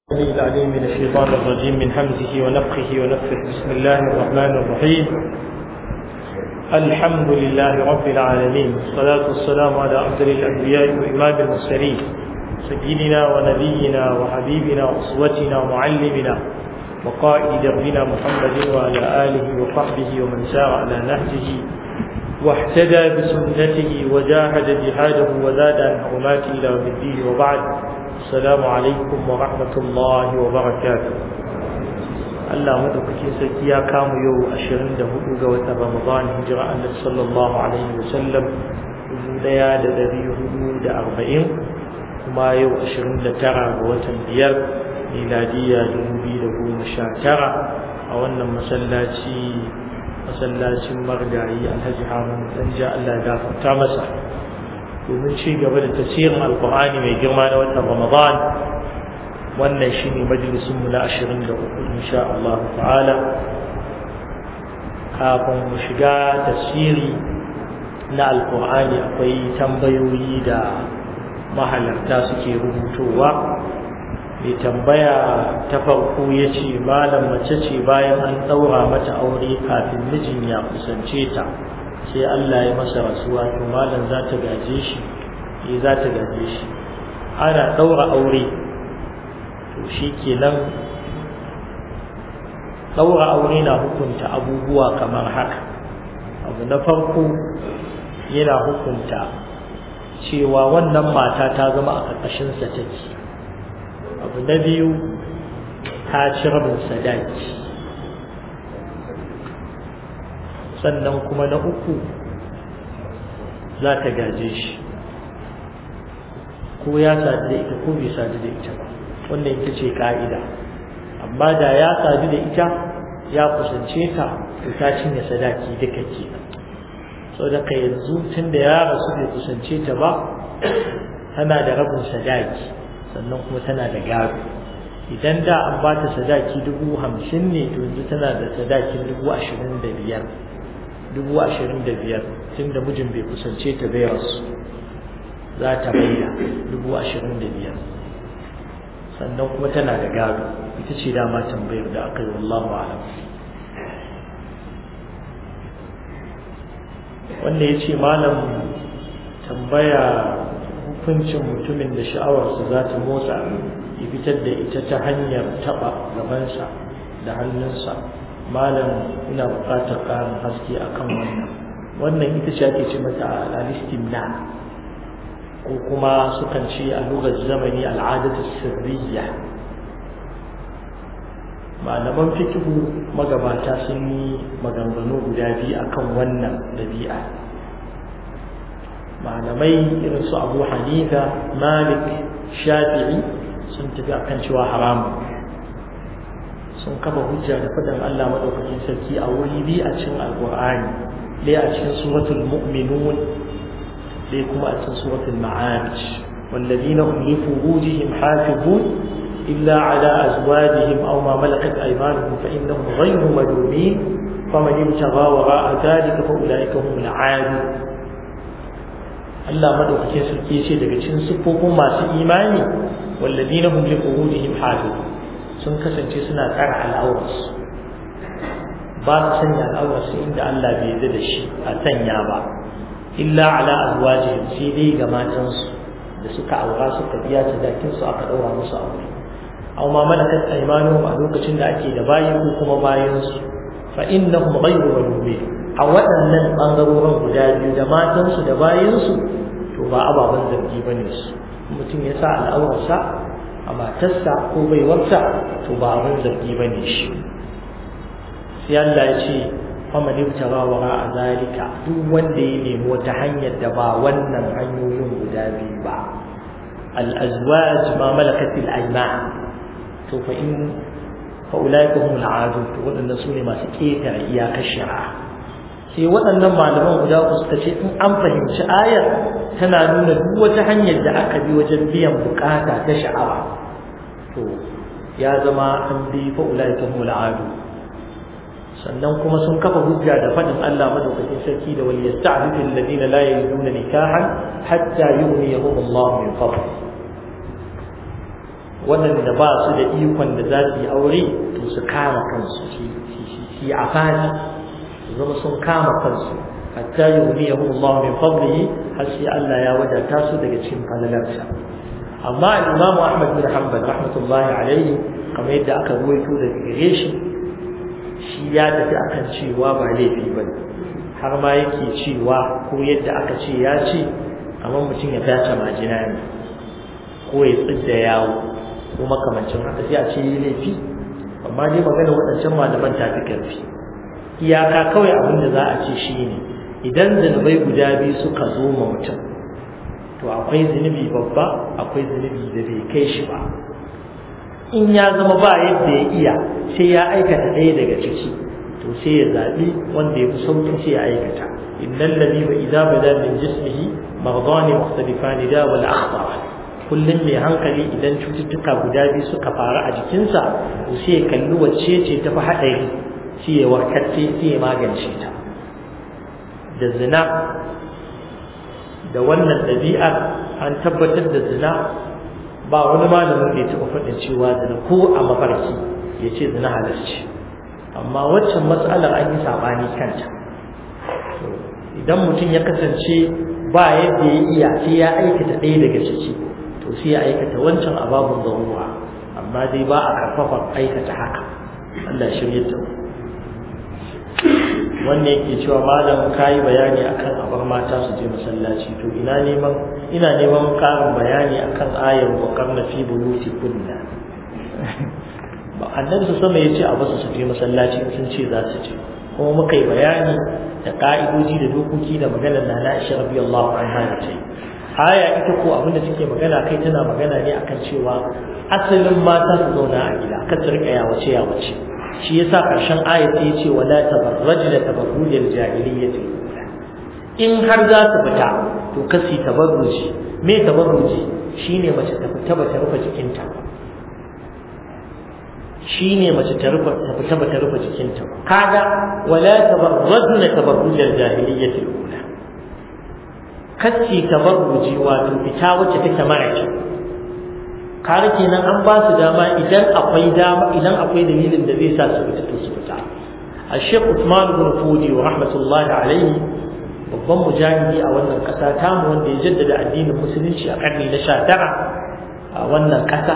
السميع العليم من الشيطان الرجيم من همزه ونفخه ونفخه بسم الله الرحمن الرحيم الحمد لله رب العالمين والصلاة والسلام على أفضل الأنبياء وإمام المرسلين سيدنا ونبينا وحبيبنا وأسوتنا ومعلمنا وقائد دربنا محمد وعلى آله وصحبه ومن سار على نهجه واهتدى بسنته وجاهد جهاده وزاد عن حرمات إلى يوم الدين وبعد السلام عليكم ورحمة الله وبركاته Allah madaukakin sarki ya kamu yau 24 ga watan Ramadan hijira Annabi sallallahu alaihi wasallam 1440 kuma yau 29 ga watan biyar miladiya 2019 a wannan masallaci masallacin margayi Alhaji Harun Danja Allah ya gafarta masa domin ci gaba da tafsirin Alqur'ani mai girma na watan Ramadan wannan shi ne majalisunmu na ashirin da uku insha Allah ta'ala kafin mu shiga tafsiri na alkur'ani akwai tambayoyi da mahalarta suke rubutowa mai tambaya ta farko ya ce malam mace ce bayan an ɗaura mata aure kafin mijin ya kusance ta sai Allah ya masa rasuwa to malam za ta gaje shi eh za ta gaje shi ana ɗaura aure to shi kenan ɗaura aure na hukunta abubuwa kamar haka abu na farko yana hukunta cewa wannan mata ta zama a ƙarƙashinsa take abu na biyu ta ci rabin sadaki sannan kuma na uku za ta gaje shi ko ya sadu da ita ko bai sadu da ita ba wannan ita ce ka'ida amma da ya sadu da ita ya kusance ta to ta cinye sadaki duka ke saboda ka yanzu tun da ya rasu bai kusance ta ba tana da rabin sadaki sannan kuma tana da gado idan da an ba ta sadaki dubu hamsin ne to yanzu tana da sadakin dubu ashirin da biyar dubu ashirin da biyar tun da mijin bai kusance ta bai rasu za ta maida dubu ashirin da biyar sannan kuma tana da gado ita ce dama tambayar da aka yi wallahu alam wanda ya ce malam tambaya hukuncin mutumin da sha'awarsa za ta motsa ya fitar da ita ta hanyar taɓa gabansa da hannunsa malam ina buƙatar ƙarin haske akan wannan wannan ita ce ake ce mata al-istimna ko kuma sukan ce a lugar zamani al'adatu sirriya malaman fikihu magabata sun yi maganganu guda biyu akan wannan dabi'a malamai irin su abu hanifa malik shafi'i sun tafi akan cewa haramun sun kafa hujja da faɗin allah maɗaukakin sarki a wuri biyu a cikin alƙur'ani ɗaya a cikin suratul mu'minun sai kuma a cikin suratul ma'arij والذين هم لفروجهم حافظون إلا على أزواجهم أو ما ملكت أيمانهم فإنهم غير ملومين فمن ابتغى وراء ذلك فأولئك هم العادون Allah madaukakin sarki ce daga cikin siffofin masu imani walladina hum li furujihim hafizun sun kasance suna tsara al'aurarsu ba su sanya al'aurarsu inda Allah bai yarda da shi a sanya ba illa ala azwajihim sai dai ga matansu da suka aura suka biya sadakin su aka daura musu aure aw ma malakat aymanuhum a lokacin da ake da bayi ko kuma bayan su fa innahum ghayru malumin a waɗannan bangarorin guda biyu da matansu da bayan su to ba ababen zargi bane su mutum ya sa al'aurarsa a matarsa ko baiwarsa to ba abin zargi bane shi sai Allah ya ce faman ibtara wara a zalika duk wanda ya nemi wata hanyar da ba wannan hanyoyin guda biyu ba al-azwaj ma malakat al-ayman to fa in fa ulaika hum al-aadu to wadannan sune masu ketare iyakar shari'a sai waɗannan malaman guda uku suka ce in an fahimci ayar tana nuna duk wata hanyar da aka bi wajen biyan bukata ta sha'awa to ya zama an bi fa ulaika hum al-aadu sannan kuma sun kafa hujja da fadin Allah madaukakin sarki da wal yasta'fifu alladhina la yajiduna nikahan hatta yughniyahum Allah min fadli waɗanda ba su da ikon da za su yi aure to su kama kansu shi a fani zama sun kama kansu hatta yughniyahum Allah min fadlihi har sai Allah ya wadata su daga cikin falalarsa amma al-Imam Ahmad bin Hanbal rahmatullahi alaihi kamar yadda aka ruwaito daga gare shi shi ya tafi akan cewa ba laifi bane har ma yake cewa ko yadda aka ce ya ce kamar mutum ya tace majina ne ko ya tsidda yawo ko makamancin haka sai a ce yi laifi amma dai magana waɗancan malaman ta fi ƙarfi iyaka kawai abin da za a ce shi ne idan zunubai guda biyu suka zo ma mutum to akwai zunubi babba akwai zunubi da bai kai shi ba in ya zama ba yadda ya iya sai ya aikata ɗaya daga ciki to sai ya zaɓi wanda ya fi sauƙi sai ya aikata innal ladhi wa idza bada min jismihi maghdani mukhtalifani da wal akhtar kullum mai hankali idan cututtuka guda biyu suka faru a jikinsa to sai ya kalli wacce ce ta fi haɗari sai ya warkarce sai ya magance ta da zina da wannan ɗabi'ar an tabbatar da zina ba wani malamin da ya taɓa faɗin cewa zina ko a mafarki ya ce zina halarci amma waccan matsalar an yi saɓani kanta idan mutum ya kasance ba yadda ya iya sai ya aikata ɗaya daga ciki to sai ya aikata wancan ababun zaruwa amma dai ba a karfafa aikata haka Allah shirye ta wannan yake cewa malam kayi bayani akan abar mata su je masallaci to ina neman ina neman karin bayani akan ayar wa karna fi buluti kunna ba annabi su sama yace a basu su je masallaci sun ce za su je kuma muka yi bayani da ka'idoji da dokoki da maganar na Aisha radiyallahu anha da ta yi aya ita ko abin da take magana kai tana magana ne akan cewa asalin mata su zauna a gida kan su rika yawace yawace shi yasa karshen ayat ya ce wala tabarrajna tabarrujal jahiliyyati in har za su fita to kasi tabarruji me tabarruji shine mace ta fita ba ta rufe jikinta shine mace ta rufe ta fita ba ta rufe jikinta kaga wala tabarrajna tabarrujal jahiliyyati ula kasi tabarruji wato fita wacce take mara kyau kare kenan an ba su dama idan akwai dama idan akwai dalilin da zai sa su fita to su fita Sheikh Uthman ibn Fudi wa rahmatullahi alaihi babban mujahidi a wannan kasa tamu wanda ya jaddada addinin musulunci a karni na 19 a wannan kasa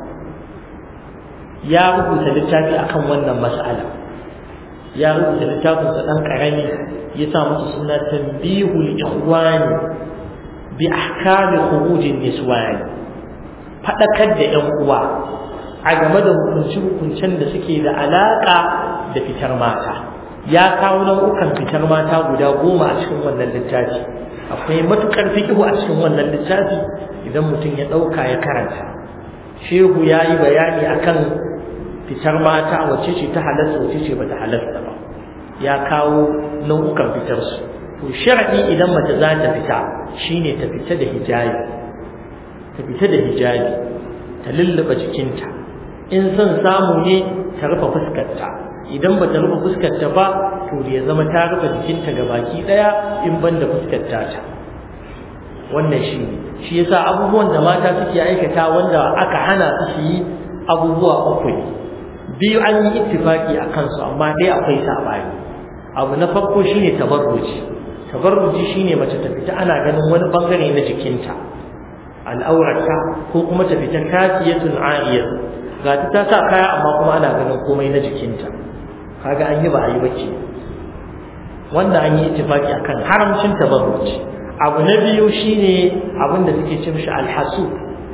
ya rubuta littafi akan wannan mas'ala ya rubuta littafin sa dan karami ya sa masa suna tanbihul ikhwani bi ahkami khurujin niswani faɗakar da ‘yan uwa a game da hukunci-hukuncen da suke da alaƙa da fitar mata ya kawo nau'ukan fitar mata guda goma a cikin wannan littafi akwai matuƙar fikihu a cikin wannan littafi idan mutum ya ɗauka ya karanta shehu ya yi bayani akan fitar mata wacce ce ta halasta wacce ce bata halasta ba ya kawo nau'ukan fitarsu to sharadi idan mace za ta fita shine ta fita da hijabi ta fita da hijabi ta lullaba jikinta in son samu ne ta rufe fuskarta idan ba ta rufe fuskarta ba to ya zama ta rufe jikinta ga baki daya in ban da fuskarta ta wannan shi ne shi yasa abubuwan da mata suke aikata wanda aka hana su su yi abubuwa uku ne biyu an yi ittifaki a kansu amma dai akwai sabani abu na farko shine tabarruji tabarruji shine mace ta fita ana ganin wani bangare na jikinta al'aurarta ko kuma ta fita kasiyatun ariya ga ta ta sa kaya amma kuma ana ganin komai na jikinta kaga an yi ba a yi bace wanda an yi ittifaki akan haramcin tabarruj abu na biyu shine abin da suke ce mishi alhasu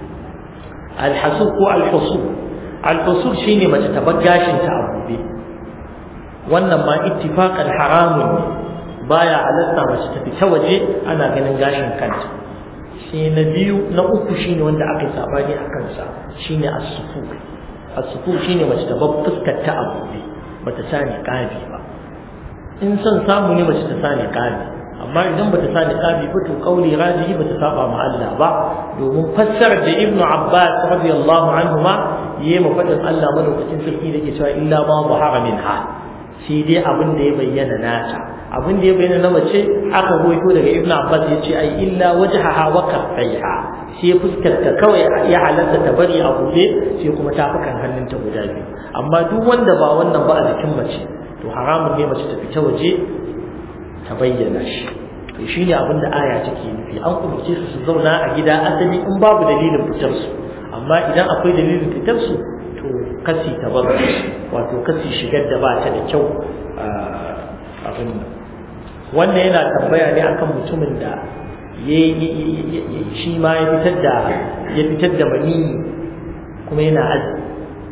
alhasu ko alhusu alhusu shine mace ta bar gashin ta a gobe wannan ma ittifaqan haramun ne baya halatta mace ta fita waje ana ganin gashin kanta shi na biyu na uku shine wanda aka yi sabani a kansa shine as-sufu as-sufu shine mace ta bar fuskar ta a buɗe bata sa ni kabi ba in son samu ne mace ta sa ni kabi amma idan bata sa ni kabi ba to kauli rajihi bata saba ma Allah ba domin fassarar da Ibn Abbas radiyallahu anhuma yayi mafadin Allah madaukakin sarki da ke cewa illa ma zahara minha shi dai abin da ya bayyana nata abin da ya bayyana na mace aka goyito daga ibnu abbas ya ce ai illa wajhaha wa kaffaiha sai fuskarta kawai ya halatta ta bari a buɗe sai kuma tafukan hannunta guda biyu amma duk wanda ba wannan ba a jikin mace to haramun ne mace ta fita waje ta bayyana shi to shine abin da aya take nufi an umarce su su zauna a gida asali in babu dalilin fitar su amma idan akwai dalilin fitar su to kasi ta bar wato kasi shigar da ba ta da kyau abin nan wannan yana tambaya ne akan mutumin da shi ma ya fitar da ya fitar da maniyi kuma yana azumi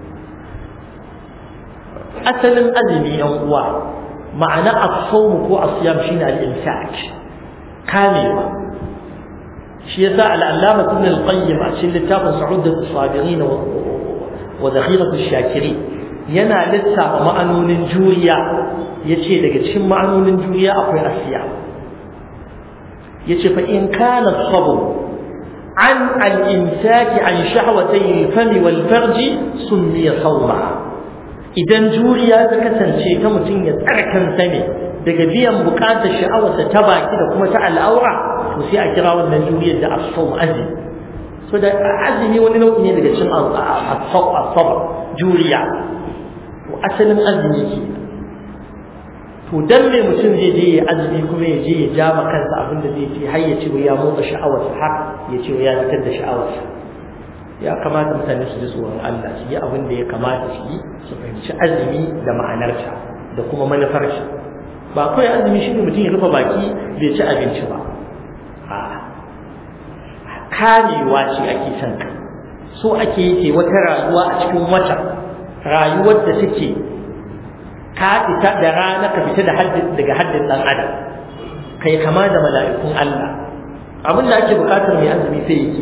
asalin azumi yan uwa ma'ana as-sawm ko as-siyam shine al-imsak kamewa shi yasa al-allama ibn al-qayyim a cikin littafin sa'udat as-sabirin wa dakhirat ash-shakirin yana lissafa ma'anonin juriya yace daga cikin ma'anonin juriya akwai as-siyam yace fa in kana as-sabr an al-imsak an shahwatay al-fam wal-farj sunniya sawma idan juriya ta kasance ta mutum ya tsara kansa ne daga biyan bukatar sha'awarsa ta baki da kuma ta al'aura to sai a kira wannan juriyar da as-sawm azmi so da azmi wani nau'i ne daga cikin as-sabr juriya to asalin azmi ke to dan me mutum zai je ya azumi kuma ya je ya ja ma kansa abin da zai ce har ya ce ya motsa sha'awarsa har ya ce ya fitar da sha'awarsa ya kamata mutane su ji tsoron Allah su yi abin da ya kamata su yi su fahimci azumi da ma'anarsa da kuma manufarsa ba kawai azumi shi ne mutum ya rufe baki bai ci abinci ba a kamewa ce ake son ka so ake yi wata rayuwa a cikin wata rayuwar da take ka fita da rana ka fita da haddin daga haddin dan adam kai kama da mala'ikun Allah abin da ake bukatar mai azumi sai yake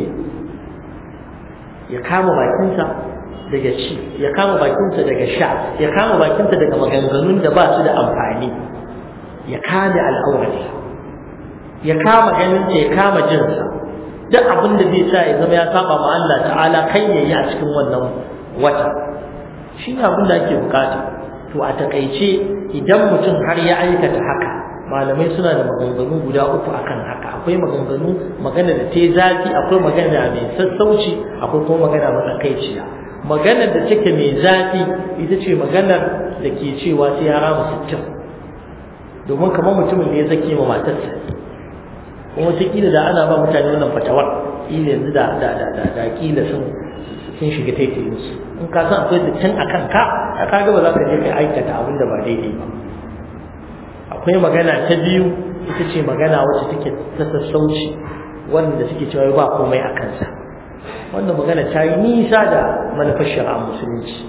ya kama bakinsa daga ci ya kama bakinsa daga sha ya kama bakinsa daga maganganun da ba su da amfani ya kame al'aurarsa ya kama ganinsa ya kama jinsa duk abin da zai sa ya zama ya saba ma Allah ta'ala kai ya yi a cikin wannan wata shi ne abin da ake bukata to a takaice idan mutum har ya aikata haka malamai suna da maganganu guda uku akan haka akwai maganganu magana da ta zafi akwai magana mai sassauci akwai kuma magana matsakaiciya magana da take mai zafi ita ce maganar da ke cewa sai ya rama sittin domin kamar mutumin da ya zake ma matarsa kuma wata kila da ana ba mutane wannan fatawar kila yanzu da da da da da kila sun sun shiga taitayin su in ka san akwai sittin a kanka ka ga ba za ka je kai aikata abin da ba daidai ba akwai magana ta biyu ita ce magana wacce take ta sassauci wanda suke cewa ba komai a kansa wannan magana ta yi nisa da manufar shari'ar musulunci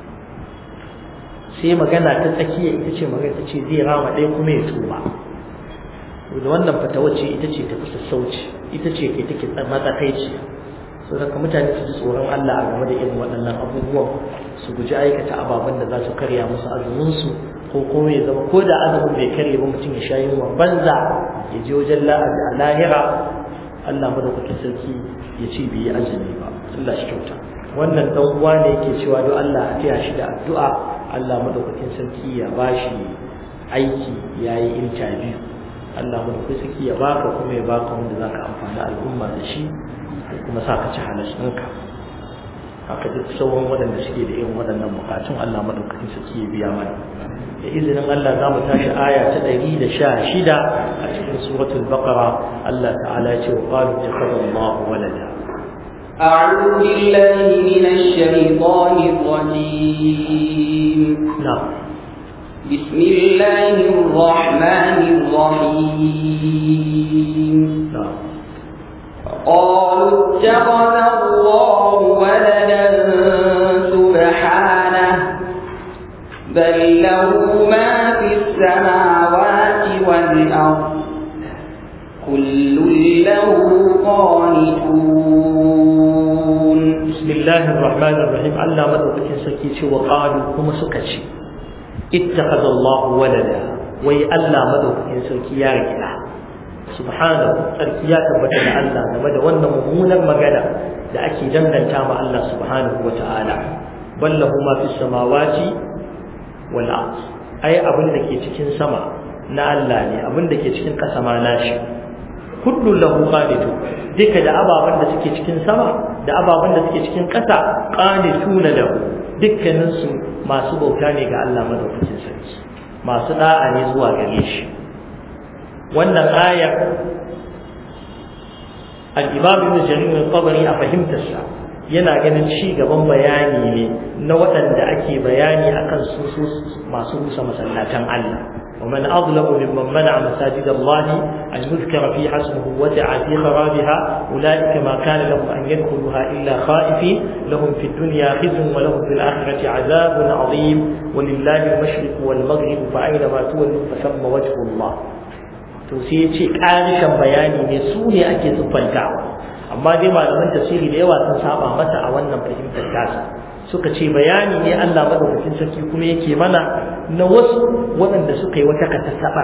sai magana ta tsakiya ita ce magana ta ce zai rama ɗaya kuma ya tuba da wannan fata wacce ita ce tafi sassauci ita ce kai take matsakaici sau da mutane su ji tsoron Allah a game da irin waɗannan abubuwan su guji aikata ababen da za su karya musu azuminsu ko kuma ya zama ko da azumin bai karye ba mutum ya sha yunwa banza ya je wajen la'abi a lahira Allah madaukakin sarki ya ce bai yi azumi ba Allah shi kyauta wannan dan uwa ne yake cewa don Allah a taya shi da addu'a Allah madaukakin sarki ya bashi aiki yayi interview Allah madaukakin sarki ya baka kuma ya baka wanda zaka amfani al'umma da shi kuma sa ka ci halashinka haka duk sauran waɗanda suke da irin waɗannan bukatun Allah madaukakin sarki ya biya mana da izinin Allah za mu tashi aya ta ɗari da sha shida a cikin suratul baqara Allah ta'ala ya ce wa qalu ittakhadha Allahu walada أعوذ بالله من الشيطان الرجيم نعم بسم الله الرحمن الرحيم نعم قالوا اتخذ الله ولدا سبحانه بل له ما في السماوات والأرض كل له قانتون بسم الله الرحمن الرحيم الله مدوكين سكي وقالوا هم سكتي اتخذ الله ولدا وي الله مدوكين سكي يا رجلا سبحانه sarki ya tabbata da Allah game da wannan mummunar magana da ake danganta ma Allah subhanahu wa ta'ala ballahu ma fi samawati wal ard ai abin da ke cikin sama na Allah ne abin da ke cikin ƙasa ma nashi kullu lahu qanitu duka da ababan da suke cikin sama da ababan da suke cikin ƙasa qanituna lahu dukkanin su masu bauta ne ga Allah madaukakin sarki masu da'a ne zuwa gare shi wannan ayar al-imam ibn jarir al-tabari a fahimtarsa yana ganin ci gaban bayani ne na waɗanda ake bayani akan su masu rusa masallatan Allah ومن أظلم ممن منع مساجد الله أن يذكر فيها اسمه وسعى في خرابها أولئك ما كان لهم أن يدخلوها إلا خائفين لهم في الدنيا خزي ولهم في الآخرة عذاب عظيم ولله المشرق والمغرب فأينما تولوا فثم وجه الله to sai ya ce ƙarishin bayani ne su ne ake siffantawa amma dai malaman tafsiri da yawa sun saba mata a wannan fahimtar tasa suka ce bayani ne Allah madaukakin sarki kuma yake mana na wasu waɗanda suka yi wata katasaba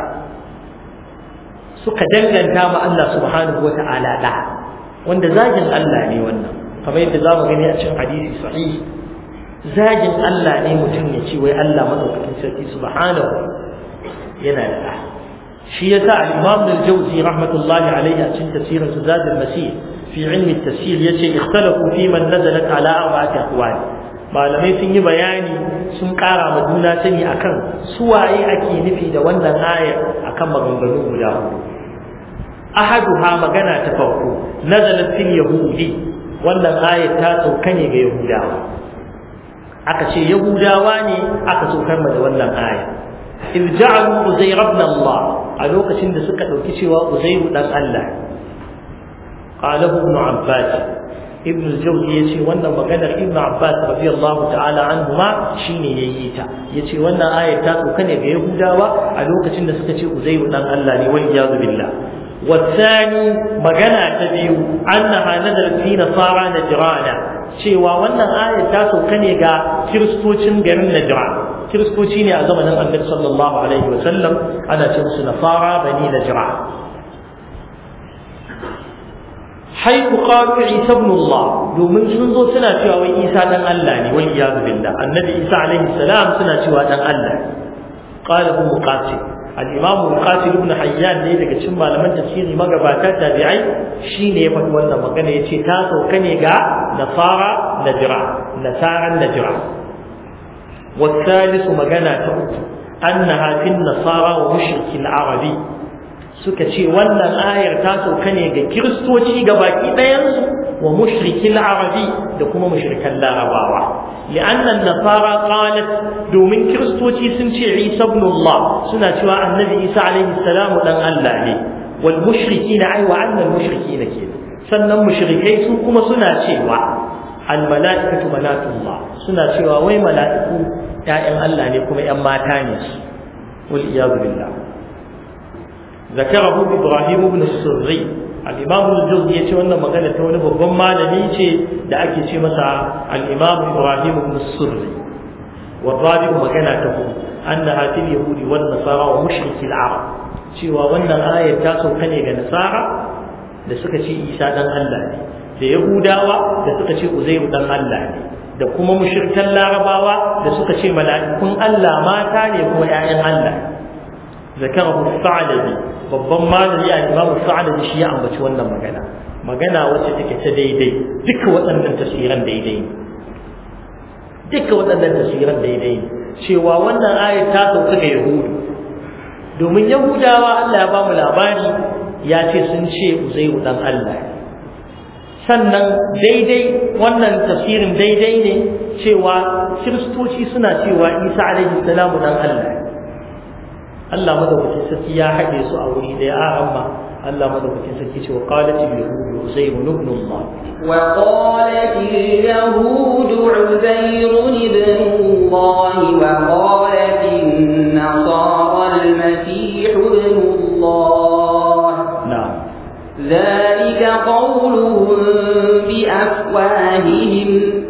suka danganta ma Allah subhanahu wata'ala da wanda zagin Allah ne wannan kamar yadda zamu gani a cikin hadisi sahih zagin Allah ne mutum ya ce wai Allah madaukakin sarki subhanahu yana da da shi yasa al-Imam al-Jawzi rahmatullahi alayhi a cikin tafsirin Zad al-Masih fi ilmi at-tafsir yace ikhtalafu fi man nazalat ala arba'ati aqwal malamai sun yi bayani sun ƙara ma juna sani akan suwaye ake nufi da wannan ayar akan maganganu guda hudu ahaduha magana ta farko nazalat fil yahudi wannan ayar ta sauka ne ga yahudawa aka ce yahudawa ne aka saukar da wannan ayar iz ja'alu uzayr ibn Allah a lokacin da suka dauki cewa uzayr dan Allah qala ibn Abbas ibn al-jawzi yace wannan maganar ibn abbas radiyallahu ta'ala anhuma shine yayi ta yace wannan ayat ta tsoka ne ga yahudawa a lokacin da suka ce uzairu dan Allah ne wal iyad billah والثاني magana ta biyu annaha nazalat fi nasara najrana cewa wannan ayat ta sauka ne ga kiristocin garin najran kiristoci ne a zamanin annabi sallallahu alaihi wa sallam ana ce musu nasara bani najran haiku qalu isa ibn Allah domin sun zo suna cewa wai isa dan Allah ne wal iyad billah annabi isa alaihi salam suna cewa dan Allah qala hu muqatil al-imam muqatil ibn hayyan ne daga cikin malaman tafsiri magabata tabi'ai shine ya faɗi wannan magana yace ta sauka ne ga nasara najra nasaran najra والثالث مجانا تأتي أنها في النصارى ومشرك العربي suka ce wannan ayar ta sauka ne ga kiristoci ga baki ɗayansu wa mushrikin arabi da kuma mushrikan larabawa li'annan nasara qalat domin kiristoci sun ce isa ibn Allah suna cewa annabi isa alaihi salamu dan Allah ne wal mushrikina ai wa annal mushrikina ke sannan mushrikai su kuma suna cewa al mala'ikatu banatullah suna cewa wai mala'iku ƴaƴan Allah ne kuma ƴan mata ne su wal iyadu billah ذكره إبراهيم بن السري الإمام الجوزي يتي wannan magana ta wani babban malami ce da ake ce masa al-Imam Ibrahim ibn Surri والرابع magana ta hudu annaha fil yahudi wan nasara wa mushriki al-arab cewa wannan ayar ta sauka ne ga nasara da suka ce Isa dan Allah ne da yahudawa da suka ce Uzairu dan Allah ne da kuma mushrikan larabawa da suka ce mala'ikun Allah mata ne kuma 'ya'yan Allah zakarahu sa'labi babban malami a imam sa'labi shi ya ambaci wannan magana magana wacce take ta daidai duka waɗannan tafsiran daidai ne duka waɗannan tafsiran daidai ne cewa wannan ayat ta sauka ga yahudu domin yahudawa Allah ya ba mu labari ya ce sun ce uzairu dan Allah sannan daidai wannan tafsirin daidai ne cewa kiristoci suna cewa isa alaihi salamu dan Allah Allah madaukakin sarki ya haɗe su a wuri da ya amma Allah madaukakin sarki ce wa qalat al-yahud uzayr ibn Allah wa qalat al-yahud uzayr ibn Allah wa qalat an-nasara al-masih ibn Allah na'am ذلك قولهم بأفواههم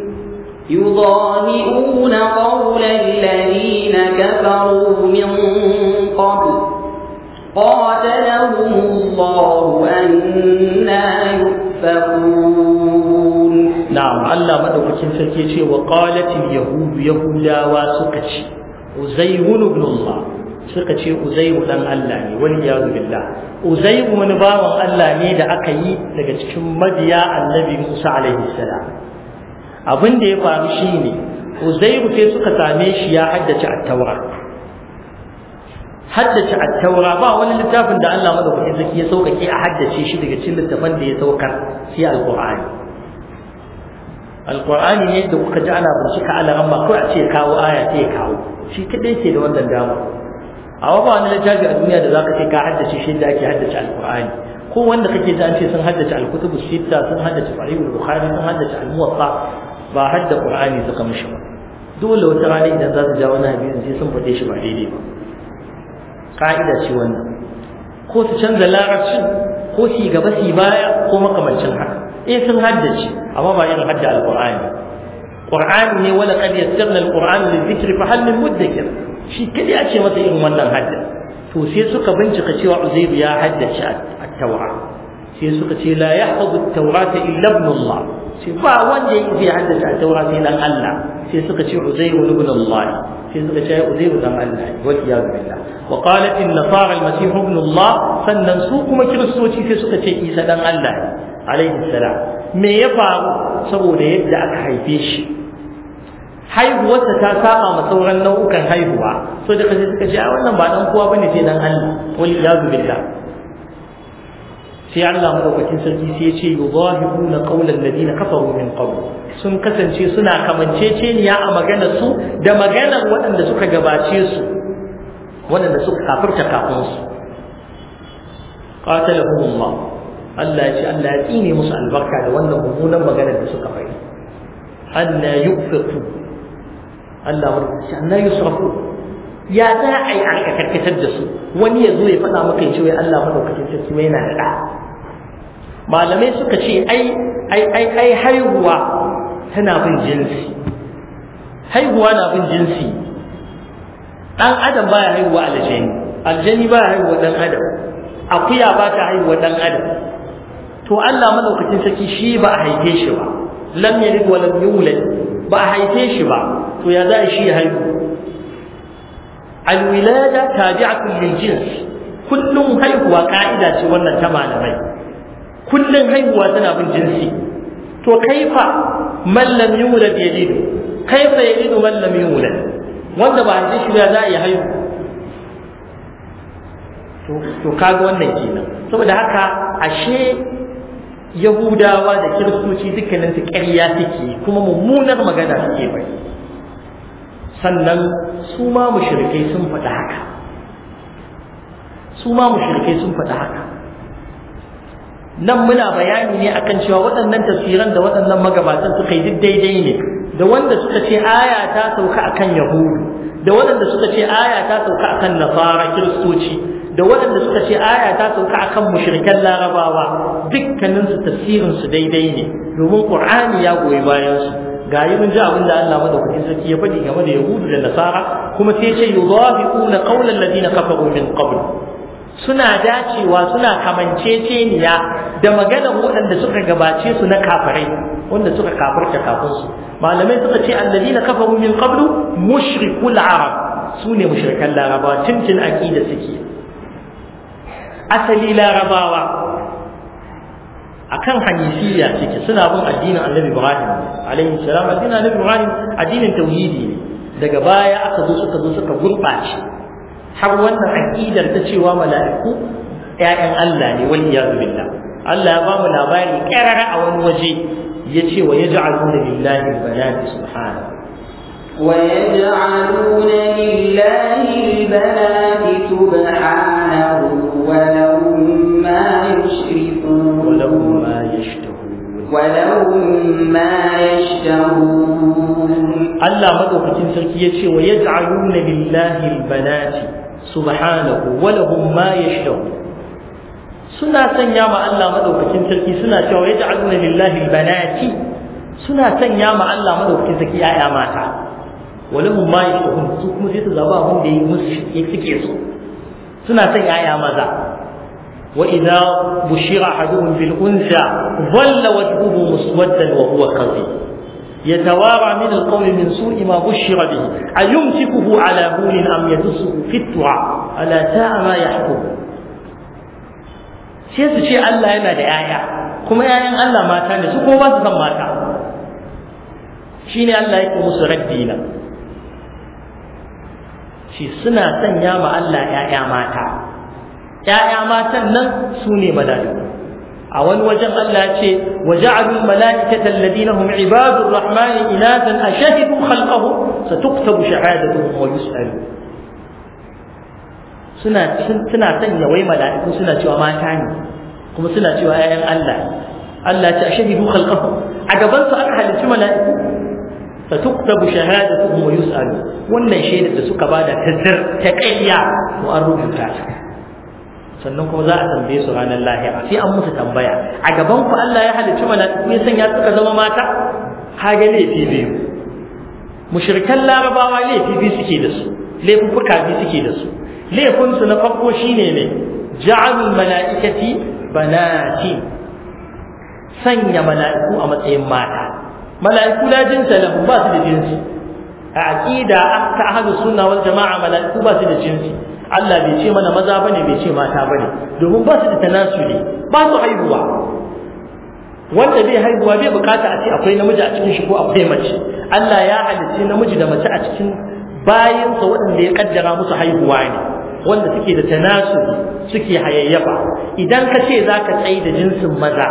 يضاهئون قول الذين كفروا من قبل قاتلهم الله أنا يؤفكون نعم الله مدوكين سركي وقالت اليهود يهودا وسكتي عزير بن الله suka ce uzairu dan Allah ne wal iyadu billah uzairu wani bawan Allah ne da aka yi daga cikin mabiya annabi Musa alaihi salam abin da ya faru shine uzairu sai suka same shi ya haddace at-taura haddace at-taura ba wani littafin da Allah madaukakin sarki ya saukake a haddace shi daga cikin littafan da ya saukar sai al-Qur'ani al-Qur'ani ne da kuka ji ana bincika alaran ma ko a ce kawo aya sai kawo shi kadai ke da wannan dama a ba wani littafi a duniya da zaka ce ka haddace shi da ake haddace al-Qur'ani ko wanda kake ji an ce sun haddace al-kutubu sitta sun haddace sahih al-Bukhari sun haddace al-Muwatta ba hadda Qur'ani suka mishi ba dole wata rana idan za su ja wani hadisi sai sun faɗe shi ba daidai ba ka'ida ce wannan ko su canza larabcin ko su gaba su baya ko makamancin haka eh sun haddace amma ba irin hadda alqur'ani qur'ani ne wala qad yassarna alqur'ana lidhikri fa hal min mudakkir shi kadai a ce masa irin wannan hadda to sai suka bincika cewa uzairu ya haddace at-taura sai suka ce la yahfazu at-taurata illa ibn Allah sai ba wanda yake haddace at-taura sai dan Allah sai suka ce uzairu ibn Allah sai suka ce uzairu dan Allah wal iyad billah wa qalat an-nasara al-masih ibn Allah sannan su kuma kiristoci sai suka ce Isa dan Allah alaihi salam me ya faru saboda yadda aka haife shi haihuwarsa ta saba ma sauran nau'ukan haihuwa so da kaje suka ce a wannan ba dan kowa bane sai dan Allah wal iyad billah sai Allah madaukakin sarki sai ya ce yudahibuna qawlan ladina kafaru min qabl sun kasance suna kamanceceniya a maganar su da maganar waɗanda suka gabace su waɗanda suka kafirta kafin su qatalahum Allah Allah ya ce Allah ya tsine musu albarka da wannan mummunan maganar da suka faɗi anna yufiqu Allah wanda ce anna yusrafu ya za a yi aka karkatar da su wani ya zo ya faɗa maka ya ce wai Allah madaukakin sarki mai yana da ɗa malamai suka ce ai ai ai ai haihuwa tana bin jinsi haihuwa na bin jinsi dan adam baya haihuwa aljani aljani baya haihuwa dan adam akuya ba ta haihuwa dan adam to Allah madaukakin sarki shi ba a haife shi ba lam yalid wa lam yulad ba a haife shi ba to ya za shi ya haihu alwilada tabi'atun lil jins kullum haihuwa ka'ida ce wannan ta malamai kullum haihuwa tana bin jinsi to kaifa man lam yulad yalidu kaifa yalidu man lam yulad wanda ba haife shi ba za a yi haihu to to kaga wannan kenan saboda haka ashe yahudawa da kiristoci dukkanin su ƙarya suke kuma mummunar magana suke bai sannan su ma mushrikai sun faɗi haka su ma mushrikai sun faɗi haka nan muna bayani ne akan cewa waɗannan tafsiran da waɗannan magabatan suka yi duk daidai ne da wanda suka ce aya ta sauka akan yahudu da waɗanda suka ce aya ta sauka akan nasara kiristoci da waɗanda suka ce aya ta sauka akan mushrikan larabawa dukkanin su tafsirin su daidai ne domin qur'ani ya goyi bayan su ga yi mun ji abin da Allah madaukakin sarki ya faɗi game da yahudu da nasara kuma sai ce yudafiquna qawlan ladina kafaru min qabl suna dacewa suna kamanceceniya da maganar waɗanda suka gabace su na kafirai wanda suka kafirta kafin su malamai suka ce alladina kafaru min qablu mushrikul arab su ne mushrikan larabawa tuntun aqida suke asali larabawa akan hanifiyya suke suna bin addinin annabi ibrahim alaihi salam addinin annabi ibrahim addinin tauhidi ne daga baya aka zo suka zo suka gurɓace har wannan aqidar ta cewa mala'iku ƴaƴan Allah ne wal iyadu billah Allah ya ba mu labari karara a wani waje yace wa yaj'aluna lillahi al-banati subhanahu ويجعلون لله البنات سبحانه ولهم ما يشركون ولهم ما يشتهون ولهم ما يشتهون Allah madaukakin sarki yace wa yaj'aluna lillahi al-banati subhanahu wa lahum ma yashtahun suna sanya ma Allah madaukakin sarki suna cewa yaj'aluna lillahi al-banati suna sanya ma Allah madaukakin sarki yaya mata walahum ma yashahun su kuma sai su zaba abin da yi musu suke so suna son yaya maza wa idza bushira ahaduhum bil unsa dhalla wajhuhu muswaddan wa huwa kadhib يتوارى من القوم من سوء ما بشر به أيمسكه على هون أم يدسه في التراب ألا ساء ما يحكم sai su ce Allah yana da ‘ya'ya kuma ‘ya'yan Allah mata ne su kuma ba su san mata shi ne Allah yake musu raddi na shi suna sanya ma Allah ‘ya'ya mata ‘ya'ya matan nan su ne mala'iku a wani wajen Allah ce wa ja'alul mala'ikata alladhina hum ibadur rahmani inatan ashhadu khalqahum satuktabu shahadatuhum wa yus'alu suna suna sanya wai mala'iku suna cewa mata ne kuma suna cewa ƴaƴan Allah Allah ta shahidu khalqahum a gaban su aka halicci mala'iku fa tuktabu shahadatuhum wa yus'alu wannan shaidar da suka bada tazzar ta ƙarya to an rubuta ta sannan kuma za a tambaye su ranar lahira sai an musu tambaya a gaban ku Allah ya halicci mala'iku ya sanya suka zama mata kaga laifi biyu mushrikan larabawa laifi biyu suke da su laifuffuka biyu suke da su laifinsu na farko shine ne ja'alul mala'ikati banati sanya mala'iku a matsayin mata mala'iku la jinsa lahu ba su da jinsi a aqida ta ahlus sunna wal jama'a mala'iku ba su da jinsi Allah bai ce mana maza bane bai ce mata bane domin ba su da tanasuli ba su haihuwa wanda bai haihuwa bai bukata a ce akwai namiji a cikin shi ko akwai mace Allah ya halicci namiji da mace a cikin bayansa waɗanda ya kaddara musu haihuwa ne wanda suke da tanasuli suke hayayyafa idan ka ce za ka tsaye da jinsin maza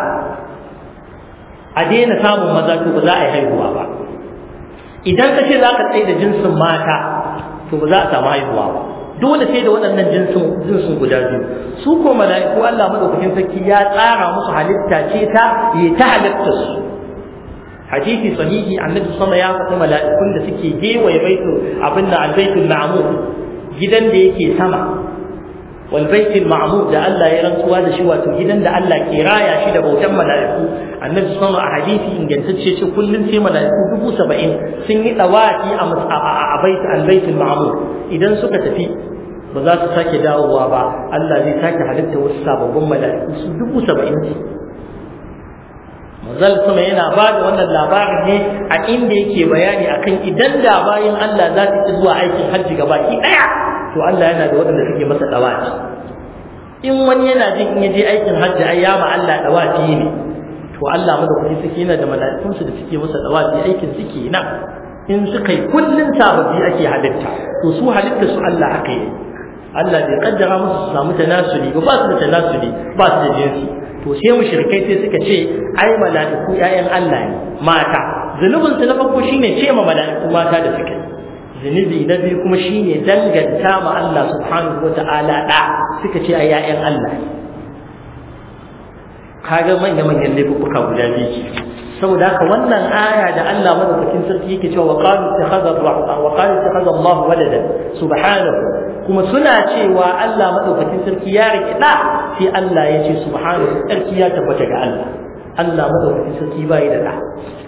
a daina samun maza to ba za a yi haihuwa ba idan ka ce za ka tsaye da jinsin mata to ba za a samu haihuwa ba dole sai da waɗannan jinsin jinsin guda biyu su ko mala'iku Allah madaukakin sarki ya tsara musu halitta ce ta yi ta halitta su hadisi sahihi annabi sama ya faɗi mala'ikun da suke gewaye baitul abin da albaitul ma'mur gidan da yake sama wal baitul ma'mur da Allah ya rantsuwa da shi wato gidan da Allah ke raya shi da bautan mala'iku annabi sama a hadisi ingantacce ce kullun sai mala'iku dubu saba'in sun yi dawaki a a baitul albaitul ma'mur idan suka tafi ba za su sake dawowa ba Allah zai sake halitta wasu sababbin mala'iku su dubu saba'in Mazal sama yana ba da wannan labarin ne a inda yake bayani akan idan da bayan Allah za su ci zuwa aikin hajji gaba ki daya to Allah yana da waɗanda suke masa dawaci in wani yana jin in je aikin hajji ai ya ma Allah dawaci ne to Allah madaukaki suke yana da mala'ikunsu da suke masa dawaci aikin suke nan in suka yi kullun sababbi ake halitta to su halitta su Allah haka yi Allah bai kaddara musu su samu tanasuli ba ba su da tanasuli ba su da jinsi to sai mushrikai sai suka ce ai mala'iku ƴaƴan Allah ne mata zunubin su na farko shine ce ma mala'iku mata da suke zunubi na biyu kuma shine danganta ma Allah subhanahu wata'ala da suka ce ai ƴaƴan Allah ne kaga manya manyan laifuka guda biyu saboda haka wannan aya da Allah madaukakin sarki yake cewa wa qalu ittakhadha wa qalu ittakhadha Allah walada subhanahu kuma suna cewa Allah madaukakin sarki ya rike da sai Allah ya ce subhanahu sarki ya tabbata ga Allah Allah madaukakin sarki bai da da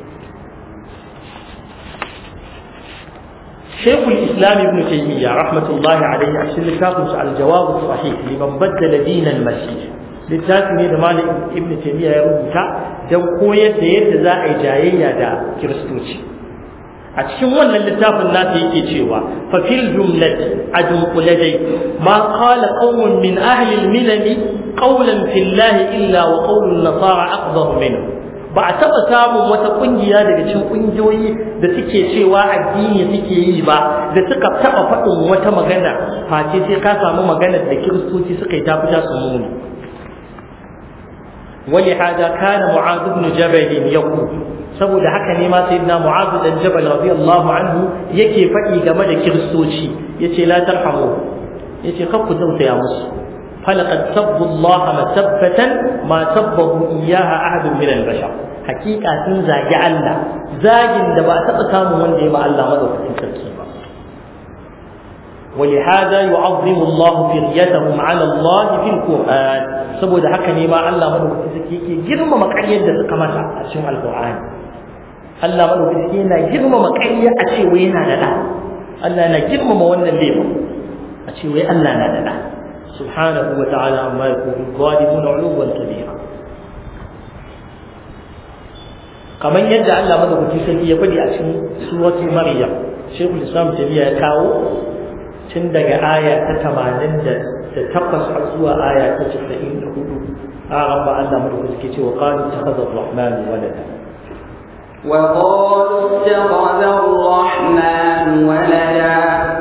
شيخ الإسلام ابن تيمية رحمة الله عليه أحسن لكاتب الجواب الصحيح لمن بدل دين المسيح littafi ne da malam ibn taymiya ya rubuta don koyar da yadda za a yi jayayya da kiristoci a cikin wannan littafin nasa yake cewa fa fil jumlati adunqula dai ma qala qawmun min ahli al-milal qawlan fillahi illa wa qawlu an-nasara aqdar minhu ba a taɓa samun wata ƙungiya daga cikin ƙungiyoyi da suke cewa addini suke yi ba da suka taɓa faɗin wata magana face sai ka samu maganar da kiristoci suka yi ta fita su muni ولهذا كان معاذ بن جبل يقول saboda haka ne ma sayyidina mu'adh dan jabal radiyallahu anhu yake faɗi game da kiristoci yace la tarhamu yace kar ku tausaya musu falaqad sabbu Allah masabbatan ma sabbahu iyyaha ahad min al-bashar hakika sun zagi Allah zagin da ba a taɓa samun wanda ya ma Allah madaukakin sarki ba ولهذا يعظم الله فريتهم على الله في القرآن saboda haka ne ma Allah madaukakin sarki yake girmama ƙaryar da suka mata a cikin alƙur'ani Allah madaukakin sarki yana girmama ƙarya a ce wai yana da ɗa Allah yana girmama wannan laifin a ce wai Allah na da ɗa subhanahu wa ta'ala amma yakunu zalimuna uluwan kabira kamar yadda Allah madaukakin sarki ya faɗi a cikin suratul maryam shaykhul islam tabiya ya kawo tun daga aya ta tamanin da takwas har zuwa aya ta casa'in da hudu a rabba Allah madaukakin sarki ce wa qalu takhadha ar-rahman walada وقالوا اتخذ الرحمن ولدا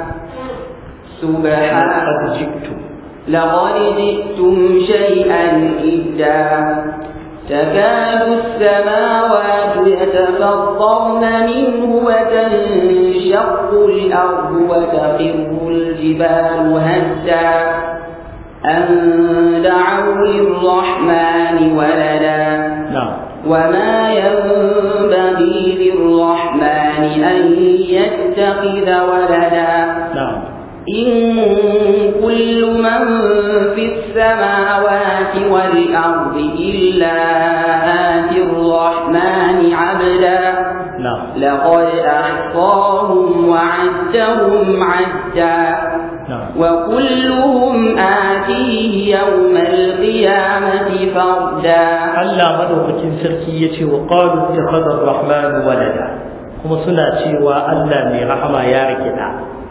سبحانه قد جئتم لقد جئتم شيئا إدا تكاد السماوات يتفطرن منه وتنشق الأرض وتخر الجبال هدا أن دعوا للرحمن ولدا نعم وما ينبغي للرحمن أن يتخذ ولدا نعم إن كل من في السماوات والأرض إلا آتي الرحمن عبدا نعم لقد أحصاهم وعدهم عدا نعم وكلهم آتيه يوم القيامة فردا Allah madaukakin sarki ya ce wa qalu ittakhadha ar-rahman walada kuma suna cewa Allah mai rahama ya rike da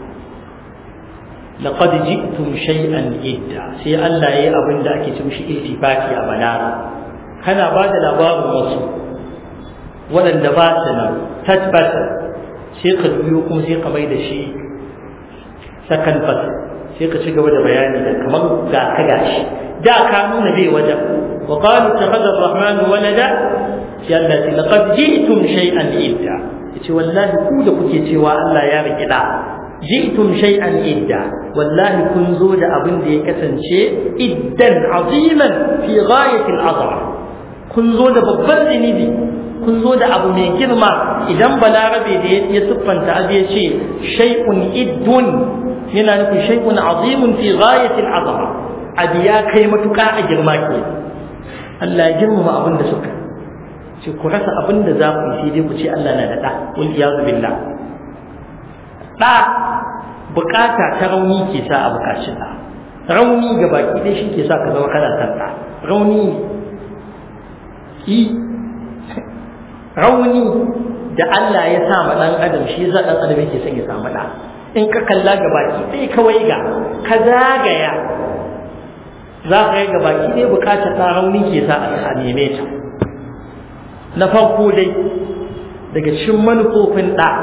laqad ji'tum shay'an idda sai Allah yayi abin da ake ce mishi iltifati a balaga kana ba da labarin wasu waɗanda ba su nan tabbata sai ka biyo kuma sai ka mai da shi sakan fasa sai ka ci gaba da bayani da kamar ga ka gashi da ka nuna bai wajen wa qalu takhadha ar-rahman walada sai Allah ce laqad ji'tum shay'an idda yace wallahi ku da kuke cewa Allah ya riki da ji'tum shay'an idda wallahi kun zo da abin da ya kasance iddan aziman fi ghayati al-azama kun zo da babban zinibi kun zo da abu mai girma idan balarabe da ya siffanta abu ya ce shay'un iddun yana nufin shay'un azimun fi ghayatil azama abu ya kai matuƙa a girma ke Allah ya girmama abin da suka ce ku rasa abin da za ku yi sai dai ku ce Allah na da ɗa wal iyazu billah ɗa bukata ta rauni ke sa a bukaci ɗa rauni ga baki ɗaya shi ke sa ka zama kana san ɗa rauni ki rauni da Allah ya sa ma ɗan adam shi za ɗan adam yake son ya samu ɗa in ka kalla ga baki ɗaya kawai ga ka zagaya za ka yi ga baki ɗaya bukatar ɗan rauni ke sa a neme ta na farko dai daga cikin manufofin ɗa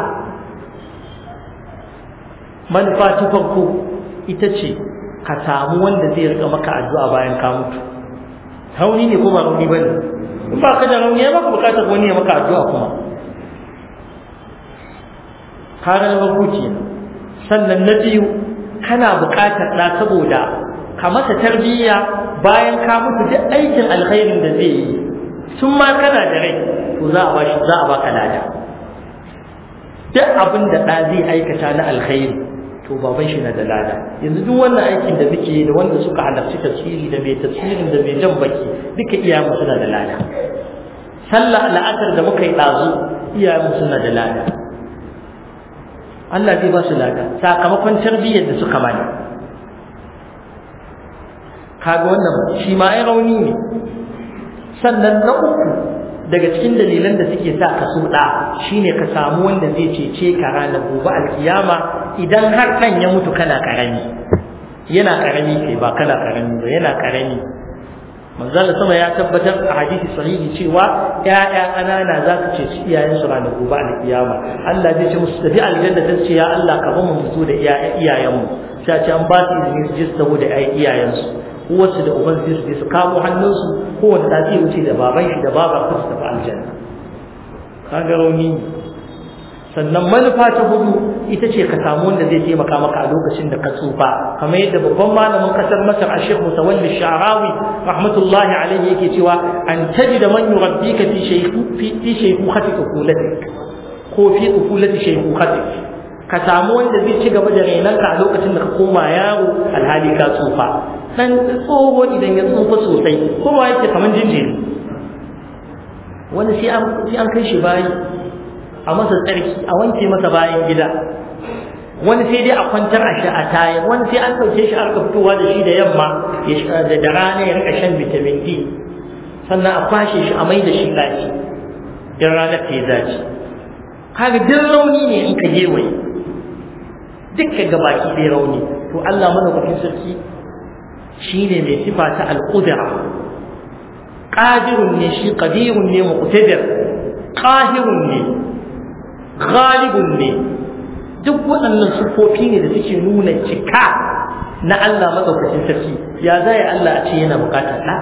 manufa ta farko ita ce ka samu wanda zai rika maka addu'a bayan ka mutu rauni ne ko ba rauni ba ne in ba ka da rauni ya baka bukatar wani ya maka addu'a kuma ka ga na farko kenan sannan na biyu kana buƙatar ɗa saboda ka masa tarbiyya bayan ka mutu duk aikin alkhairin da zai yi tun ma kana da rai to za a bashi za a baka lada duk abin da ɗa zai aikata na alkhairi to baban shi na da lada yanzu duk wannan aikin da muke da wanda suka halarci tafsiri da mai tafsirin da mai jan baki duka iyayenmu suna da lada sallah la'asar da muka yi ɗazu iyayenmu suna da lada Allah zai ba su lada sakamakon tarbiyyar da suka mana kaga wannan shi ma ai rauni ne sannan na uku daga cikin dalilan da suke sa ka so da shine ka samu wanda zai cece ka ranar gobe alkiyama idan har ɗan ya mutu kana karami yana karami kai ba kana karami ba yana karami manzon sama ya tabbatar a hadisi sahihi cewa ƴaƴa ƙanana za su ce su iyayen su ranar gobe alkiyama Allah zai ce musu tafi aljanna ta ce ya Allah ka ba mu mutu da iyayen mu sai ce an ba su izini su je su taho da iyayen su uwarsu da uban sai su je su kamo hannunsu kowanne da zai wuce da baban shi da babar su tafi aljanna kaga rauni sannan manufa ta hudu ita ce ka samu wanda zai taimaka maka a lokacin da ka tsufa kamar yadda babban malamin kasar masar a shekhu mutawalli sha'rawi rahmatullahi alaihi yake cewa an tajida man yurabbika fi shaykhu fi shaykhukhati ukulatik ko fi ukulati shaykhukhati ka samu wanda zai ci gaba da renanka a lokacin da ka koma yaro alhali ka tsufa dan tsoho idan ya tsufa sosai kowa yake kamar jinjiri wani sai an kai shi bayi a masa tsarki a wanke masa bayan gida wani sai dai a kwantar a shi a tayar wani sai an ɗauke shi aka fitowa da shi da yamma da rana ya rika shan vitamin D sannan a kwashe shi a mai da shi ɗaki in ranar ta yi zaci kaga duk rauni ne in ka gewaye dukkan gabaki ɗaya rauni to Allah madaukakin sarki shine mai sifa ta al-qudra qadirun ne shi qadirun ne muqtadir qahirun ne ghalibun ne duk waɗannan sufofi ne da suke nuna cika na Allah madaukakin sarki ya zai Allah a ce yana bukatar ɗa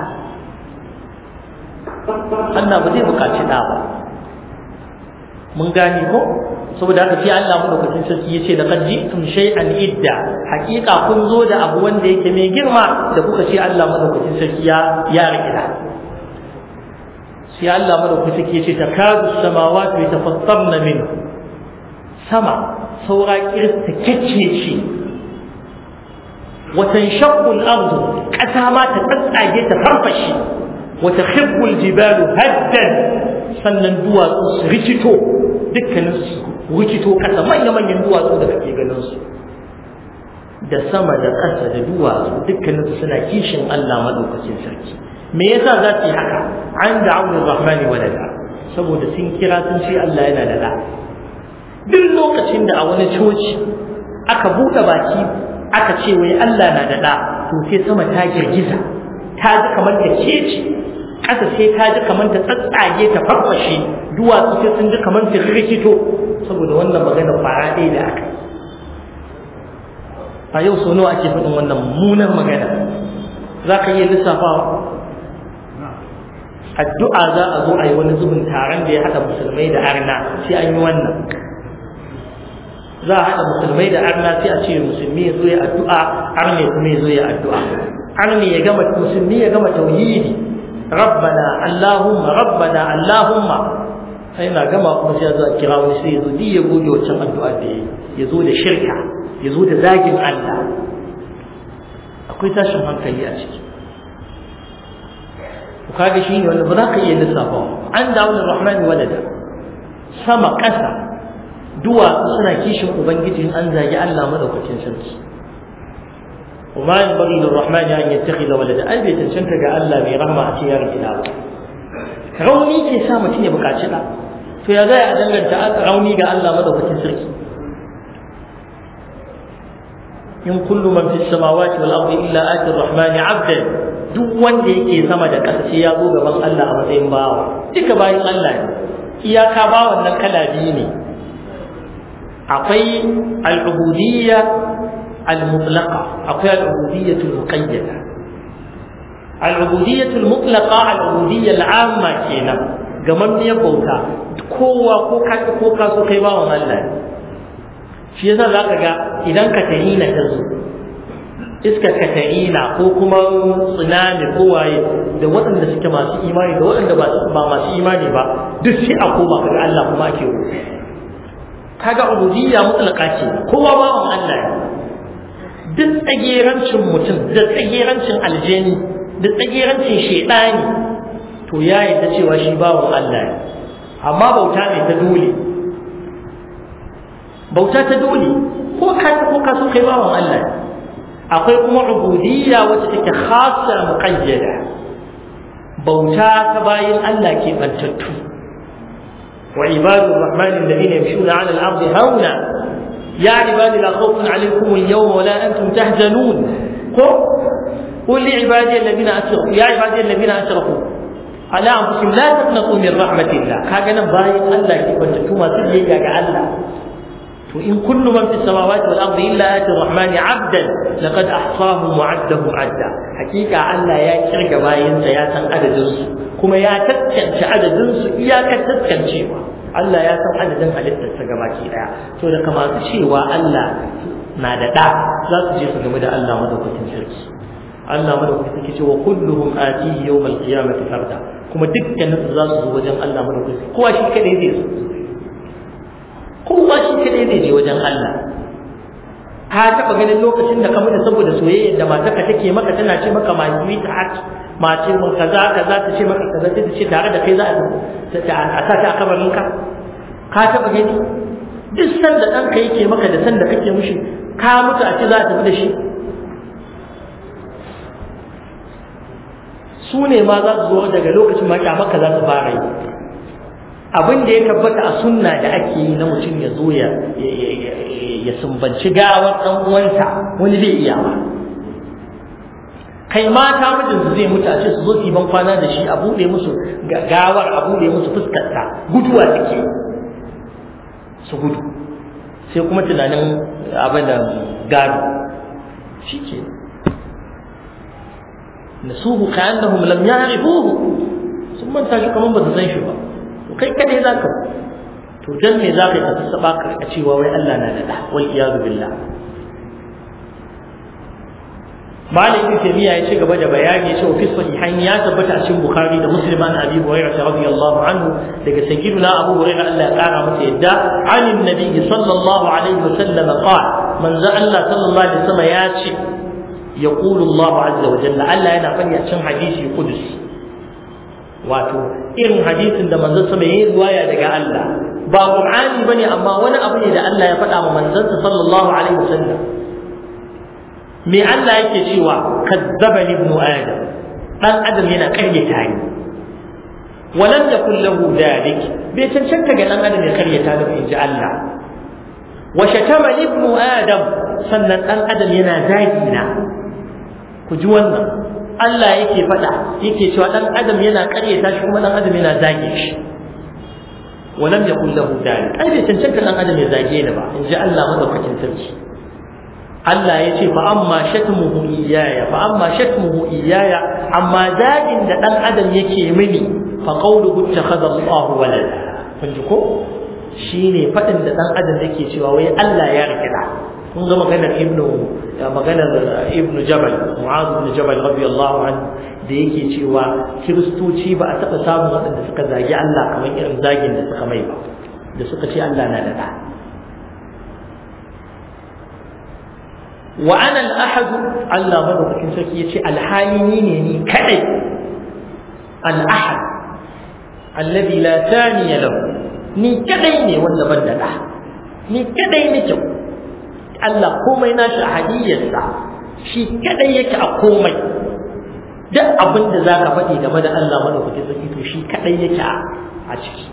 Allah ba zai bukaci ɗa ba mun gane ko saboda haka sai Allah madaukakin sarki yace da qad ji'tum shay'an idda hakika kun zo da abu wanda yake mai girma da kuka ce Allah madaukakin sarki ya ya rikida sai Allah madaukakin sarki yace takadu samawati yatafattarna min sama saura kirta kacce wa tanshaqqu al-ardu kasa ma ta tsatsage ta farfashi wa takhibbu al-jibalu haddan sannan duwatsu su rikito dukkanin su rikito kasa manya-manyan duwatsu da kake ganin su da sama da ƙasa da duwatsu dukkanin su suna kishin Allah madaukakin sarki me yasa za su yi haka an da aure rahmani walada saboda sun kira sun ce Allah yana da da duk lokacin da a wani coci aka buɗe baki aka ce wai Allah na da da to sai sama ta girgiza ta ji kamar ta kece ƙasa sai ta ji kamar ta tsatsage ta farfashe duwatsu sai sun ji kamar ta rikito saboda wannan magana fara ɗaya da aka a yau sau nawa ake faɗin wannan munan magana za ka iya lissafawa addu'a za a zo a yi wani zubin taron da ya haɗa musulmai da arna sai an yi wannan za a haɗa musulmai da arna sai a ce musulmi ya zo ya addu'a arne kuma ya zo ya addu'a arne ya gama musulmi ya gama tauhidi rabbana allahumma rabbana allahumma sai na gama kuma sai ya zo a kira wani sai ya zo ya goge wancan addu'a da ya ya zo da shirka ya zo da zagin Allah akwai tashin hankali a ciki ku kaga shi ne wanda ba za ka iya lissafa an dawo da rahmani walada sama ƙasa duwatsu suna kishin ubangiji an zagi Allah madaukakin sarki وما ينبغي للرحمن أن يتخذ ولدا أي بيت تنشنت الله mai rahma a cikin yaron gida rauni ke sa mutum ya buƙaci ɗa to ya zai a danganta rauni ga Allah madaukakin sarki in kullu man fi samawati wal ardi illa ati rahmani abdan duk wanda yake sama da ƙasa sai ya zo gaban Allah a matsayin bawa duka bayan Allah ne iyaka bawan nan kala biyu ne akwai al-ubudiyya al-mutlaqa akwai al-ubudiyya al-muqayyada al-ubudiyya al-mutlaqa al-ubudiyya al-amma kenan gaman ne bauta kowa ko ka ko ka so kai bawan Allah ne shi yasa zaka ga idan ka tahina ta zo iskar katarina ko kuma tsunami ko waye da waɗanda suke masu imani da waɗanda ba masu imani ba duk sai a koma kaga Allah kuma ake roƙo kaga ubudiyya mutlaka ce kowa bawan Allah ne duk tsagerancin mutum da tsagerancin aljani da tsagerancin shedani to ya yarda cewa shi bawan Allah ne amma bauta ne ta dole bauta ta dole ko ka ko ka so kai bawan Allah ne akwai kuma ubudiyya wacce take khassa muqayyada bauta ta bayin Allah ke bantattu wa ibadu rahman alladhina yamshuna 'ala al-ardi hauna ya ibadi la khawfun 'alaykum al-yawma wa la antum tahzanun ko قل لعبادي الذين اسرفوا يا عبادي الذين اسرفوا على انفسهم لا تقنطوا من رحمه الله كاغا باين الله كي بنتو ما سيجي ga Allah وإن كل من في السماوات والأرض إلا آتي الرحمن عبدا لقد أحصاهم وعدهم عدا حقيقة ألا يا كرق باين يا سن عدد كما يا تتكنش عدد إياك تتكنش Allah ya san adadin halittarsa gabaki daya to da kamar cewa Allah na da da za su je su game da Allah madaukakin sarki Allah madaukakin sarki ce wa kulluhum atihi yawmal qiyamati farda kuma dukkanin su za su zo wajen Allah madaukakin kowa shi kadai zai zo kowa shi kadai zai je wajen Allah ka taɓa ganin lokacin da ka mutu saboda soyayyar da matarka take maka tana ce maka my sweetheart mace mun kaza kaza ta ce maka kaza ta ce tare da kai za a sa ta a kabarin ka ka taɓa gani duk san da ɗanka yake maka da san da kake mushi ka mutu a ce za a tafi da shi su ne ma za su zo daga lokacin ma maka za su fara yi abin da ya tabbata a sunna da ake yi na mutum ya zo ya ya sumbanci gawar ɗan uwansa wani zai iya ba kai mata mijinsu zai mutu a ce su zo su ban kwana da shi a buɗe musu gawar a buɗe musu fuskarta guduwa suke su gudu sai kuma tunanin abin da gado shi ke nasuhu ka annahum lam ya'rifuhu sun manta shi kamar ba su san shi ba to kai kadai za ka to dan me za ka yi ka saba ka cewa wai Allah na da da wal iyadu billah Malik ibn Taymiyyah ya ci gaba da bayani cewa fi sahihain ya tabbata a cikin Bukhari da Muslim an Abi Hurairah radiyallahu anhu daga sayyidina Abu Hurairah Allah ya kara masa yadda anin nabi sallallahu alaihi wasallam qala manzo Allah sallallahu alaihi wasallam ya ce yaqulu Allah azza wa jalla Allah yana fani a cikin hadisi qudus wato irin hadisin da manzo sama yayi riwaya daga Allah ba Qur'ani bane amma wani abu ne da Allah ya faɗa wa manzon sallallahu alaihi wasallam me Allah yake cewa kazzabani ibnu adam dan adam yana karyata ni walam yakul lahu dalik bai cancanta ga dan adam ya karyata ni inji Allah wa shatama ibnu adam sannan dan adam yana zagi na ku ji wannan Allah yake faɗa yake cewa dan adam yana karyata shi kuma dan adam yana zage shi walam yakul lahu dalik ai bai cancanta dan adam ya zage ni ba inji Allah madaukakin sarki Allah ya ce fa amma shatmuhu iyaya fa amma shatmuhu iyaya amma zagin da dan adam yake mini fa qawluhu ittakhadha Allahu walada kun ji ko shine fadin da dan adam yake cewa wai Allah ya rike da kun ga maganar ibnu maganar ibnu jabal mu'adh ibn jabal radiyallahu anhu da yake cewa kiristoci ba a taɓa samun waɗanda suka zagi Allah kamar irin zagin da suka mai ba da suka ce Allah na da ɗa wa ana al-ahad Allah madaukakin sarki yace alhali ni ne ni kadai al-ahad alladhi la thaniya lahu ni kadai ne wanda ban da da ni kadai nake Allah komai nashi a hadiyarsa shi kadai yake a komai duk abin da zaka faɗi game da Allah madaukakin sarki to shi kadai yake a ciki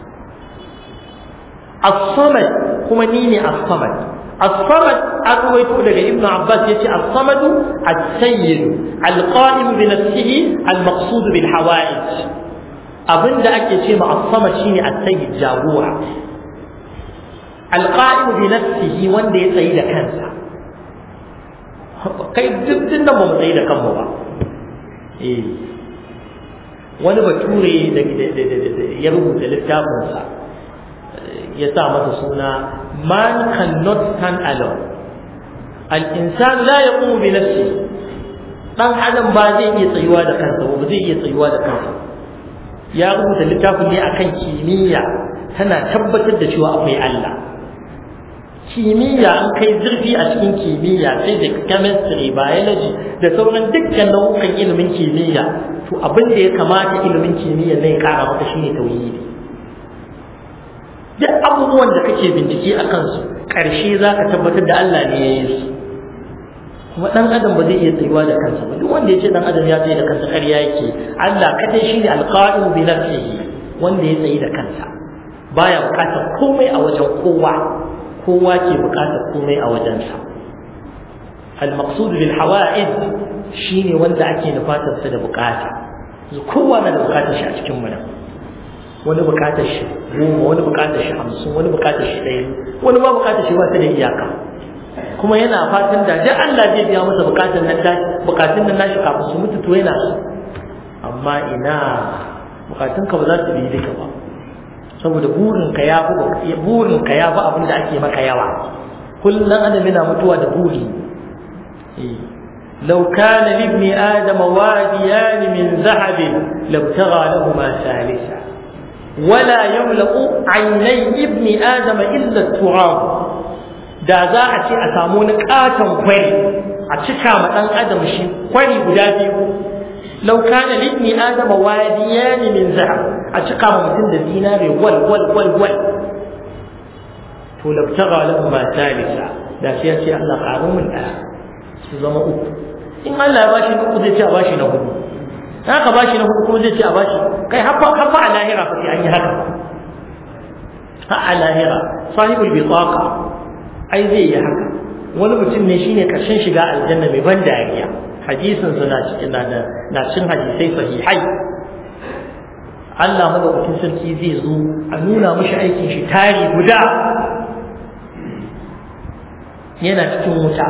as-samad kuma ni ne as-samad الصمد أرويت لك ابن عباس يتي الصمد السيد القائم بنفسه المقصود بالحوائج أبن دا أكي شيء مع الصمد شيني السيد جابورا القائم بنفسه وان دي سيد كنسا kai duk din nan ba mu tsaye da kanmu ba eh wani bature da ya rubuta littafinsa ya sa masa suna man cannot stand alone al-insan la yaqumu bi nafsi dan adam ba zai iya tsayuwa da kansa ba zai iya tsayuwa da kansa ya rubuta littafin ne akan kimiyya tana tabbatar da cewa akwai Allah kimiyya an kai zurfi a cikin kimiyya physics chemistry biology da sauran dukkan nau'ukan ilimin kimiyya to abin da ya kamata ilimin kimiyya ne ya kara maka shine tauhidi duk abubuwan da kake bincike a kansu ƙarshe za ka tabbatar da Allah ne ya yi su kuma ɗan adam ba zai iya tsayuwa da kansa ba duk wanda ya ce ɗan adam ya tsaye da kansa ƙarya yake Allah kadai shi ne alƙa'in bi nafsihi wanda ya tsaye da kansa baya buƙatar komai a wajen kowa kowa ke buƙatar komai a wajensa al-maqsud bil hawa'id shine wanda ake nufatar sa da buƙata kowa na da buƙatar shi a cikin mu nan wani bukatar shi goma wani bukatar shi hamsin wani bukatar shi ɗaya wani ba bukatar shi ba ta da iyaka kuma yana fatan da duk Allah zai biya masa bukatun nan tashi bukatun nan nashi kafin su mutu to yana so amma ina bukatun ka ba za su bi duka ba saboda burin ka ya fi burin ka ya fi abin da ake maka yawa kullum adam yana mutuwa da buri لو كان لابن آدم واديان من ذهب لابتغى لهما ثالثا ولا يملأ عيني ابن آدم إلا التراب da za a ce a samu wani katon kwari a cika ma ɗan adam shi kwari guda biyu lau kana libni adam wadiyan min zahab a cika ma mutum da dinare wal wal wal wal to labtaga lahu ma salisa da sai ya ce Allah ƙaru min ɗaya su zama uku in Allah ya bashi na uku zai ce a bashi na hudu haka bashi na hudu kuma zai ce a bashi kai haffa haffa a lahira fa sai an yi haka ha a lahira sahibul bitaqa ai zai yi haka wani mutum ne shine karshen shiga aljanna mai ban dariya hadisin sa na cikin na da na cin hadisai sahihai Allah madaukakin sarki zai zo a nuna mishi aikin shi tari guda yana cikin wuta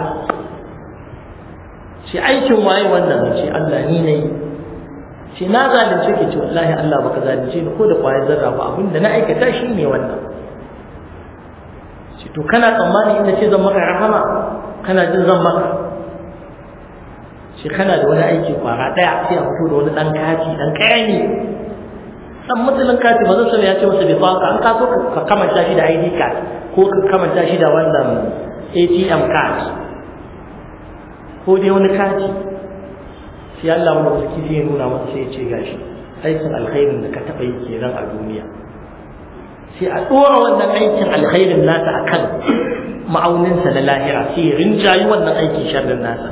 shi aikin waye wannan ce Allah ni ne ce na zalunce ke ce wallahi Allah baka zalunce ni ko da kwayar zarra ba abinda na aikata shi ne wannan ce to kana tsammani inda ce zan maka rahama kana jin zan maka ce kana da wani aiki kwara daya sai a fito da wani dan kati dan kayani dan mutumin kati ba zan ya ce masa bai faka an kaso ka kamanta shi da ID card ko ka kamanta shi da wannan ATM card ko dai wani kati sai Allah mu saki sai ya nuna masa sai ya ce gashi aikin alkhairin da ka taba yi kenan a duniya sai a dora wannan aikin alkhairin nasa akan ma'auninsa na lahira sai ya rinjayi wannan aikin sharrin nasa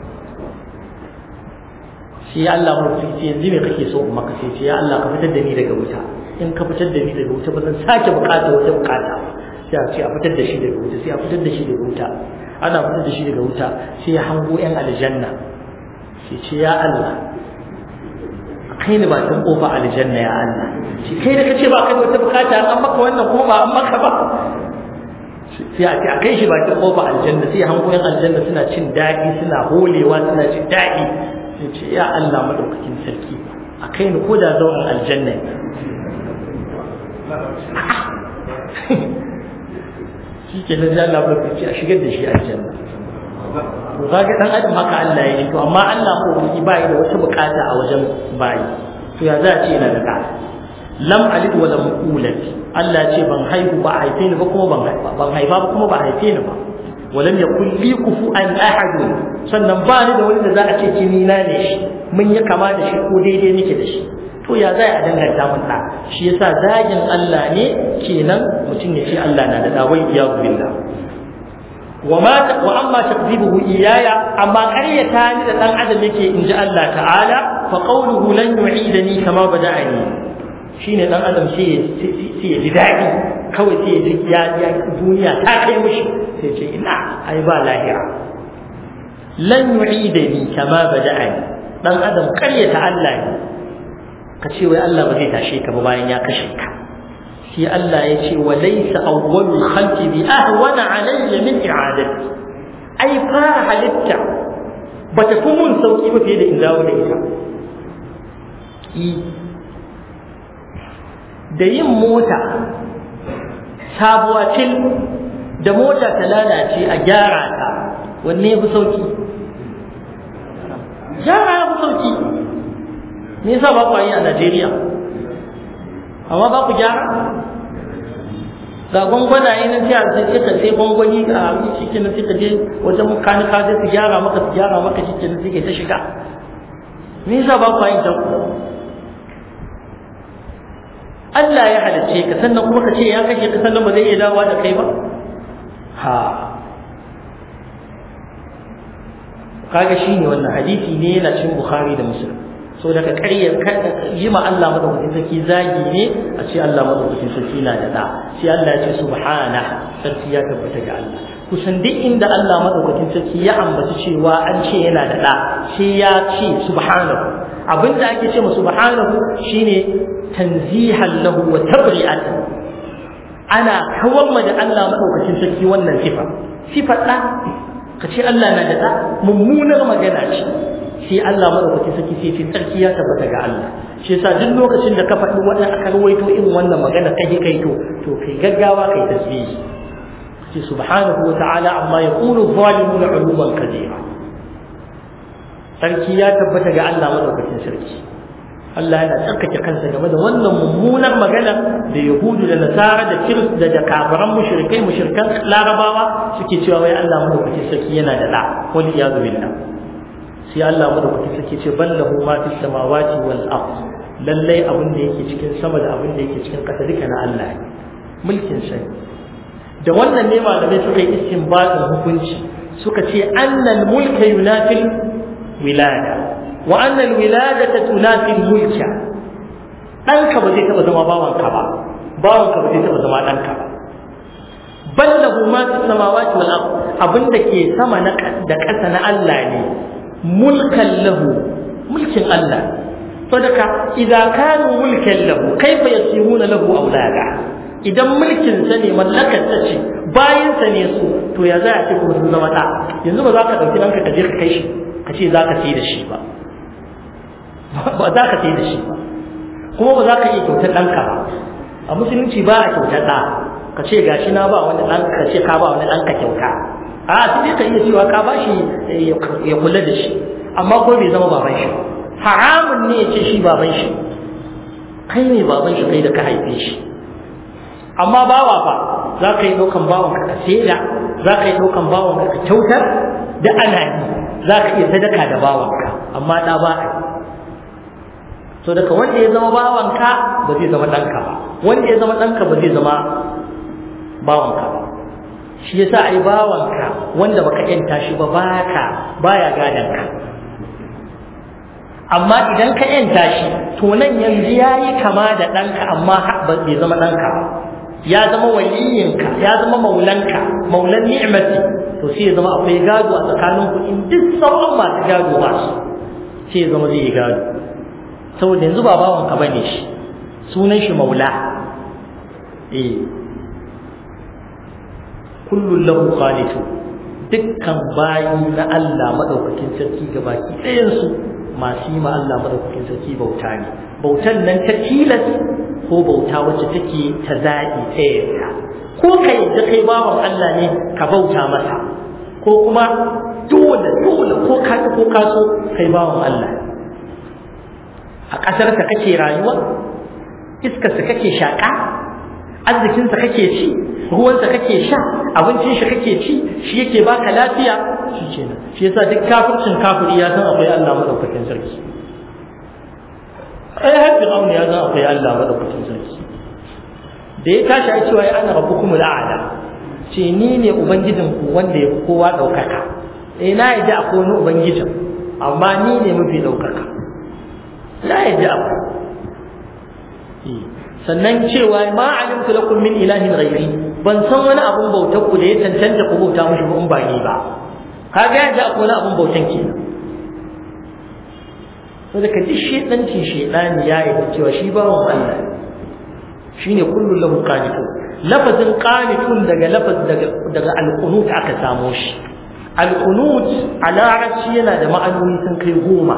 sai Allah mu saki yanzu me kake so in maka sai ce ya Allah ka fitar da ni daga wuta in ka fitar da ni daga wuta ba zan sake bukata wata bukata sai a ce a fitar da shi daga wuta sai a fitar da shi daga wuta ana fitar da shi daga wuta sai ya hango yan aljanna sai ce ya Allah kai ni bakin kofa aljanna ya Allah shi kai da kace ba kai wata bukata an maka wannan kuma ba an maka ba sai a ce a kai shi bakin kofa aljanna sai hango yan aljanna suna cin daɗi suna holewa suna cin daɗi sai ce ya Allah madaukakin sarki a kai ni ko da zauren aljanna shi ke nan Allah ba ce a shigar da shi aljanna to kaga dan adam haka Allah ya yi to amma Allah ko yi bai da wata bukata a wajen bayi to ya za a ce yana da ka lam alid wa lam ulad Allah ce ban haihu ba haife ni ba kuma ban haifa ban haifa ba kuma ba haife ni ba walam yakul li kufuan ahad sannan ba ni da wani da za a ce kini na ne shi mun yi kama da shi ko daidai nake da shi to ya za a danganta mun da shi yasa zagin Allah ne kenan mutum ya ce Allah na da dawai ya billah وما واما تكذيبه اياي اما قريتا ni da dan adam yake inji Allah ta'ala fa qawluhu lan yu'idani kama bada'ani shine dan adam sai sai ya ji dadi kawai sai ya ji ya ya duniya ta kai mishi sai ce ina ai ba lahira lan yu'idani kama bada'ani dan adam karyata Allah ne ka ce wai Allah ba zai tashe ka ba bayan ya kashe ka sai Allah ya ce wa laysa awwalul khalqi bi ahwana alayya min i'adati ai fara halitta bata fi mun sauki ba fiye da in dawo da ita da yin mota sabuwa til da mota ta lalace a gyara ta wanne ya fi sauki gyara ya fi sauki me yasa ba ku yi a Najeriya amma ba ku gyara ga gwangwanaye na jiya sai ka sai gwangwani a shi na sai ka je wajen makanika sai su gyara maka su gyara maka shi ke sai ta shiga me yasa ba ku yin ta Allah ya halicce ka sannan kuma ka ce ya kashe ka sannan ba zai iya dawowa da kai ba ha kaga shine wannan hadisi ne yana cikin Bukhari da Muslim so daga ƙaryar yi ma Allah madaukakin sarki zagi ne a ce Allah madaukakin sarki na da da sai Allah ya ce subhana sarki ya tabbata ga Allah kusan duk inda Allah madaukakin sarki ya ambaci cewa an ce yana da da sai ya ce subhanahu abinda ake ce ma subhanahu shine tanzihan lahu wa tabri'atan ana kawar ma da Allah madaukakin sarki wannan sifa sifar da ka ce Allah na da da mummunar magana ce sai Allah madaukaki saki sai ce tsarki ya tabbata ga Allah shi yasa duk lokacin da ka faɗi wannan aka rawaito irin wannan magana kai kai to to kai gaggawa kai tasbihi sai subhanahu wa ta'ala amma yaqulu zalimuna uluman kabira sarki ya tabbata ga Allah madaukakin sarki Allah yana tsarkake kansa game da wannan mummunar magana da Yahudu da Nasara da Kirist da kafiran mushrikai mushrikan Larabawa suke cewa wai Allah madaukakin sarki yana da da wal iyadu billah sai Allah madaukaki sake ce ballahu ma fis samawati wal ard lallai abin da yake cikin sama da abin da yake cikin ƙasa duka na Allah ne mulkin sa da wannan ne malamai suka yi istinbatin hukunci suka ce annal mulka yunafil wilada wa annal wiladata tunafil mulka ɗanka ba zai taɓa zama bawanka ba bawanka ba zai taɓa zama ɗanka ba bal lahu ma fi samawati wal ard abin da ke sama na da ƙasa na Allah ne mulkan lahu mulkin Allah sadaka idan kanu mulkan lahu kaifa yasiruna lahu aulada idan mulkin sa ne mallakar ta ce bayan sa ne su to ya za a ce kuma sun zama da yanzu ba za ka dauki ɗanka ka je ka kai shi ka ce za ka sai da shi ba ba za ka sai da shi ba kuma ba za ka iya kyautar ɗanka ba a musulunci ba a kyautar ɗa ka ce gashi na ba wani ɗan ka ce ka ba wani ɗan ka kyauta a sai dai ka iya cewa ka ba shi ya kula da shi amma ko bai zama baban shi haramun ne ya ce shi baban shi kai ne baban shi kai da ka haife shi amma bawa fa za ka yi ɗaukan bawan ka ka saida za ka yi ɗaukan bawan ka ka kyautar da ana yi za ka iya sadaka da bawan ka amma ɗa ba a yi so daga wanda ya zama bawanka ba zai zama ɗanka ba wanda ya zama ɗanka ba zai zama bawanka ba shi yasa ai bawanka wanda baka yanta shi ba baka baya gadan ka amma idan ka yanta shi to nan yanzu yayi kama da ɗanka amma bai zama ɗanka ba ya zama waliyinka ya zama maulanka maulan ni'mati to sai ya zama akwai gado a tsakanin ku in duk sauran masu gado ba su sai ya zama zai yi gado saboda yanzu ba bawanka bane shi sunan shi maula eh kullun lahu qanitu dukkan bayi na Allah madaukakin sarki gabaki ɗayan su masu yi ma Allah madaukakin sarki bauta ne bautan nan ta tilas ko bauta wacce take ta zaɓi ta yarda ko ka yadda kai bawan Allah ne ka bauta masa ko kuma dole dole ko ka ko ka so kai bawan Allah a ƙasarsa kake rayuwa iskarsa kake shaƙa arzikinsa kake ci ruwansa kake sha abincin shi kake ci shi yake baka lafiya shi kenan shi yasa duk kafircin kafiri ya san akwai Allah madaukakin sarki ai har fir'aun ya san akwai Allah madaukakin sarki da ya tashi ai cewa ana rabbukumul a'la ce ni ne ubangijin ku wanda ya kowa daukaka eh na yadda akwai wani ubangijin amma ni ne mafi daukaka la yadda akwai sannan cewa ma alimtu lakum min ilahin ghairi ban san wani abun bautar ku da ya tantance ku bauta mushi ba in ba ni ba kaga yadda akwai wani abun bautan kenan to da kaji shedanci shedani ya yi cewa shi bawan Allah shine kullu lahu qanitun lafazin qanitun daga lafaz daga daga al-qunut aka samo shi al-qunut a larabci yana da ma'anoni sun kai goma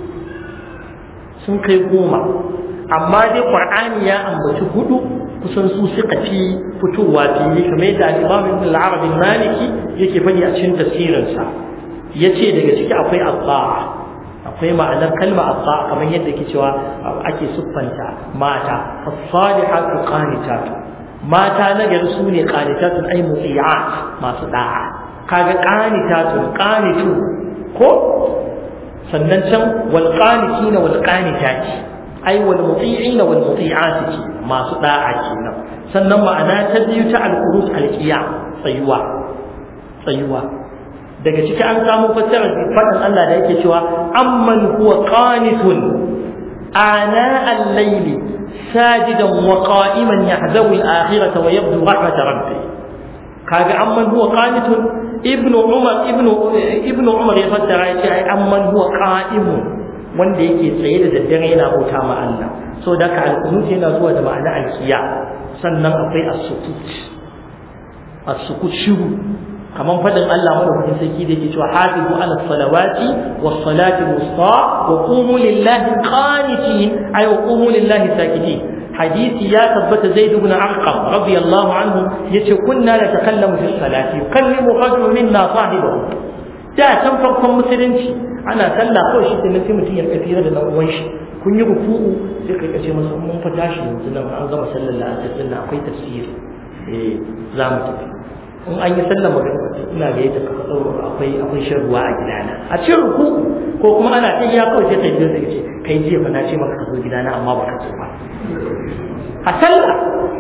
sun kai goma amma dai qur'ani ya ambaci hudu kusan su suka fi fitowa fili kamar yadda al-imam ibn al-arab al-maliki yake faɗi a cikin tafsirinsa yace daga ciki akwai abba'a akwai ma'anar kalma abba kamar yadda ke cewa ake siffanta mata as-salihatu qanitatu mata na gari su ne qanitatun ay muti'at masu da'a kaga qanitatun qanitu ko sannan can wal qanitina wal qanitati ai wal muti'ina wal muti'ati masu da'a kenan sannan ma'ana ta biyu ta al-qurus al-qiyam tsayuwa tsayuwa daga ciki an samu fassarar faɗin Allah da yake cewa amman huwa qanitun ana al-layli sajidan wa qa'iman yahzabu al-akhirata wa yabdu rahmat rabbih kaga amman huwa qanitun ibnu umar ibnu ibnu umar ya fassara yace ai amman huwa qa'imun wanda yake tsaye da daddare yana bauta ma Allah so da ka al-qunut yana zuwa da ma'ana al-qiyam sannan akwai as-sukut as-sukut shiru kaman fadin Allah madaukakin sarki da yake cewa hafizu ala salawati was salati wusta wa qumu lillahi qanitin ay wa qumu lillahi sakitin hadisi ya tabbata zaid ibn arqam radiyallahu anhu yace kunna la takallamu fi salati yukallimu rajulun minna sahibahu da can farkon musulunci ana sallah kawai shi ne sai mutum ya tafi da dan uwan shi kun yi ruku'u sai kai kace masa mun fa tashi yanzu nan an gama sallar la'asar din akwai tafsiri eh za mu tafi in an yi sallar magana ina ga yadda ka tsoro akwai akwai shan ruwa a gidana a cikin ruku ko kuma ana ta ya kawai sai kai biyo sai ce kai jiya fa na ce maka ka zo gidana amma baka zo ba a sallah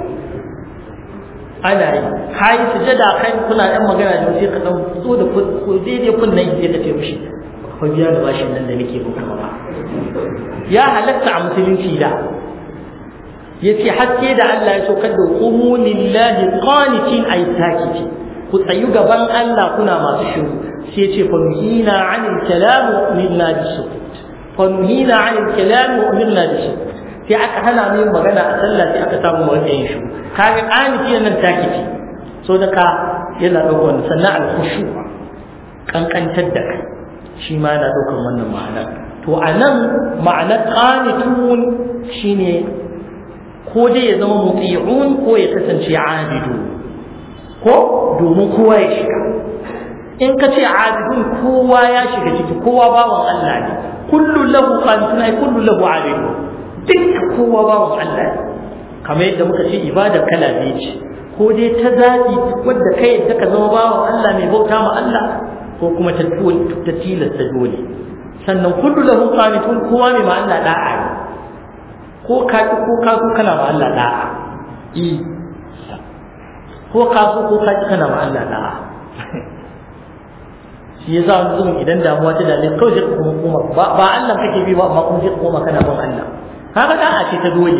ana yi kai sujada kai kuna ɗan magana da sai ka dan zo da ko daidai kunnan sai ka ce mishi fa biya da bashin nan da nake bin ba ya halatta a musulunci da yace haske da Allah ya saukar da qumu lillahi qanitin ay sakiti ku tsayu gaban Allah kuna masu shiru sai yace fa nuhina 'anil kalam wa umirna bis-sukut fa nuhina 'anil kalam wa umirna bis-sukut sai aka hana mu yin magana a sallah sai aka samu mu yin shiru kaga qaniti nan takiti so da ka yana daukar sannan al-khushu kankantar da kai shi ma yana daukar wannan ma'ana to anan ma'anar qanitun shine ko dai ya zama muti'un ko ya kasance abidu ko domin kowa ya shiga in ka ce abidun kowa ya shiga ciki kowa bawan Allah ne kullu lahu qanitun ay kullu lahu abidun duk kowa bawan Allah ne kamar yadda muka ce ibada kala biyu ce ko dai ta zaɓi wadda kai yadda ka zama bawan Allah mai bauta ma Allah ko kuma ta ta tilasta dole sannan kullu lahu qanitun kowa mai ma Allah da'a ne ko ka ki ko ka so kana ma Allah da'a i ko ka so ko ka ki kana ma Allah da'a shi yasa wani zuwan idan damuwa ta dame kawai sai ka kuma koma ba ba Allah kake bi ba amma kuma sai ka koma kana bin Allah kaga da'a ce ta dole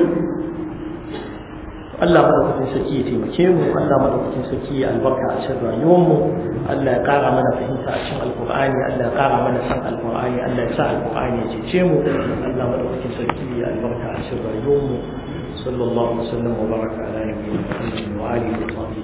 Allah madaukakin sarki ya taimake mu Allah madaukakin sarki ya albarka a cikin rayuwar mu Allah ya kara mana fahimta a cikin alqur'ani Allah ya kara mana san alqur'ani Allah ya sa alqur'ani ya cece mu Allah madaukakin sarki ya albarka a cikin rayuwar mu sallallahu alaihi wa sallam wa baraka ala nabiyyina Muhammad wa alihi wa sahbihi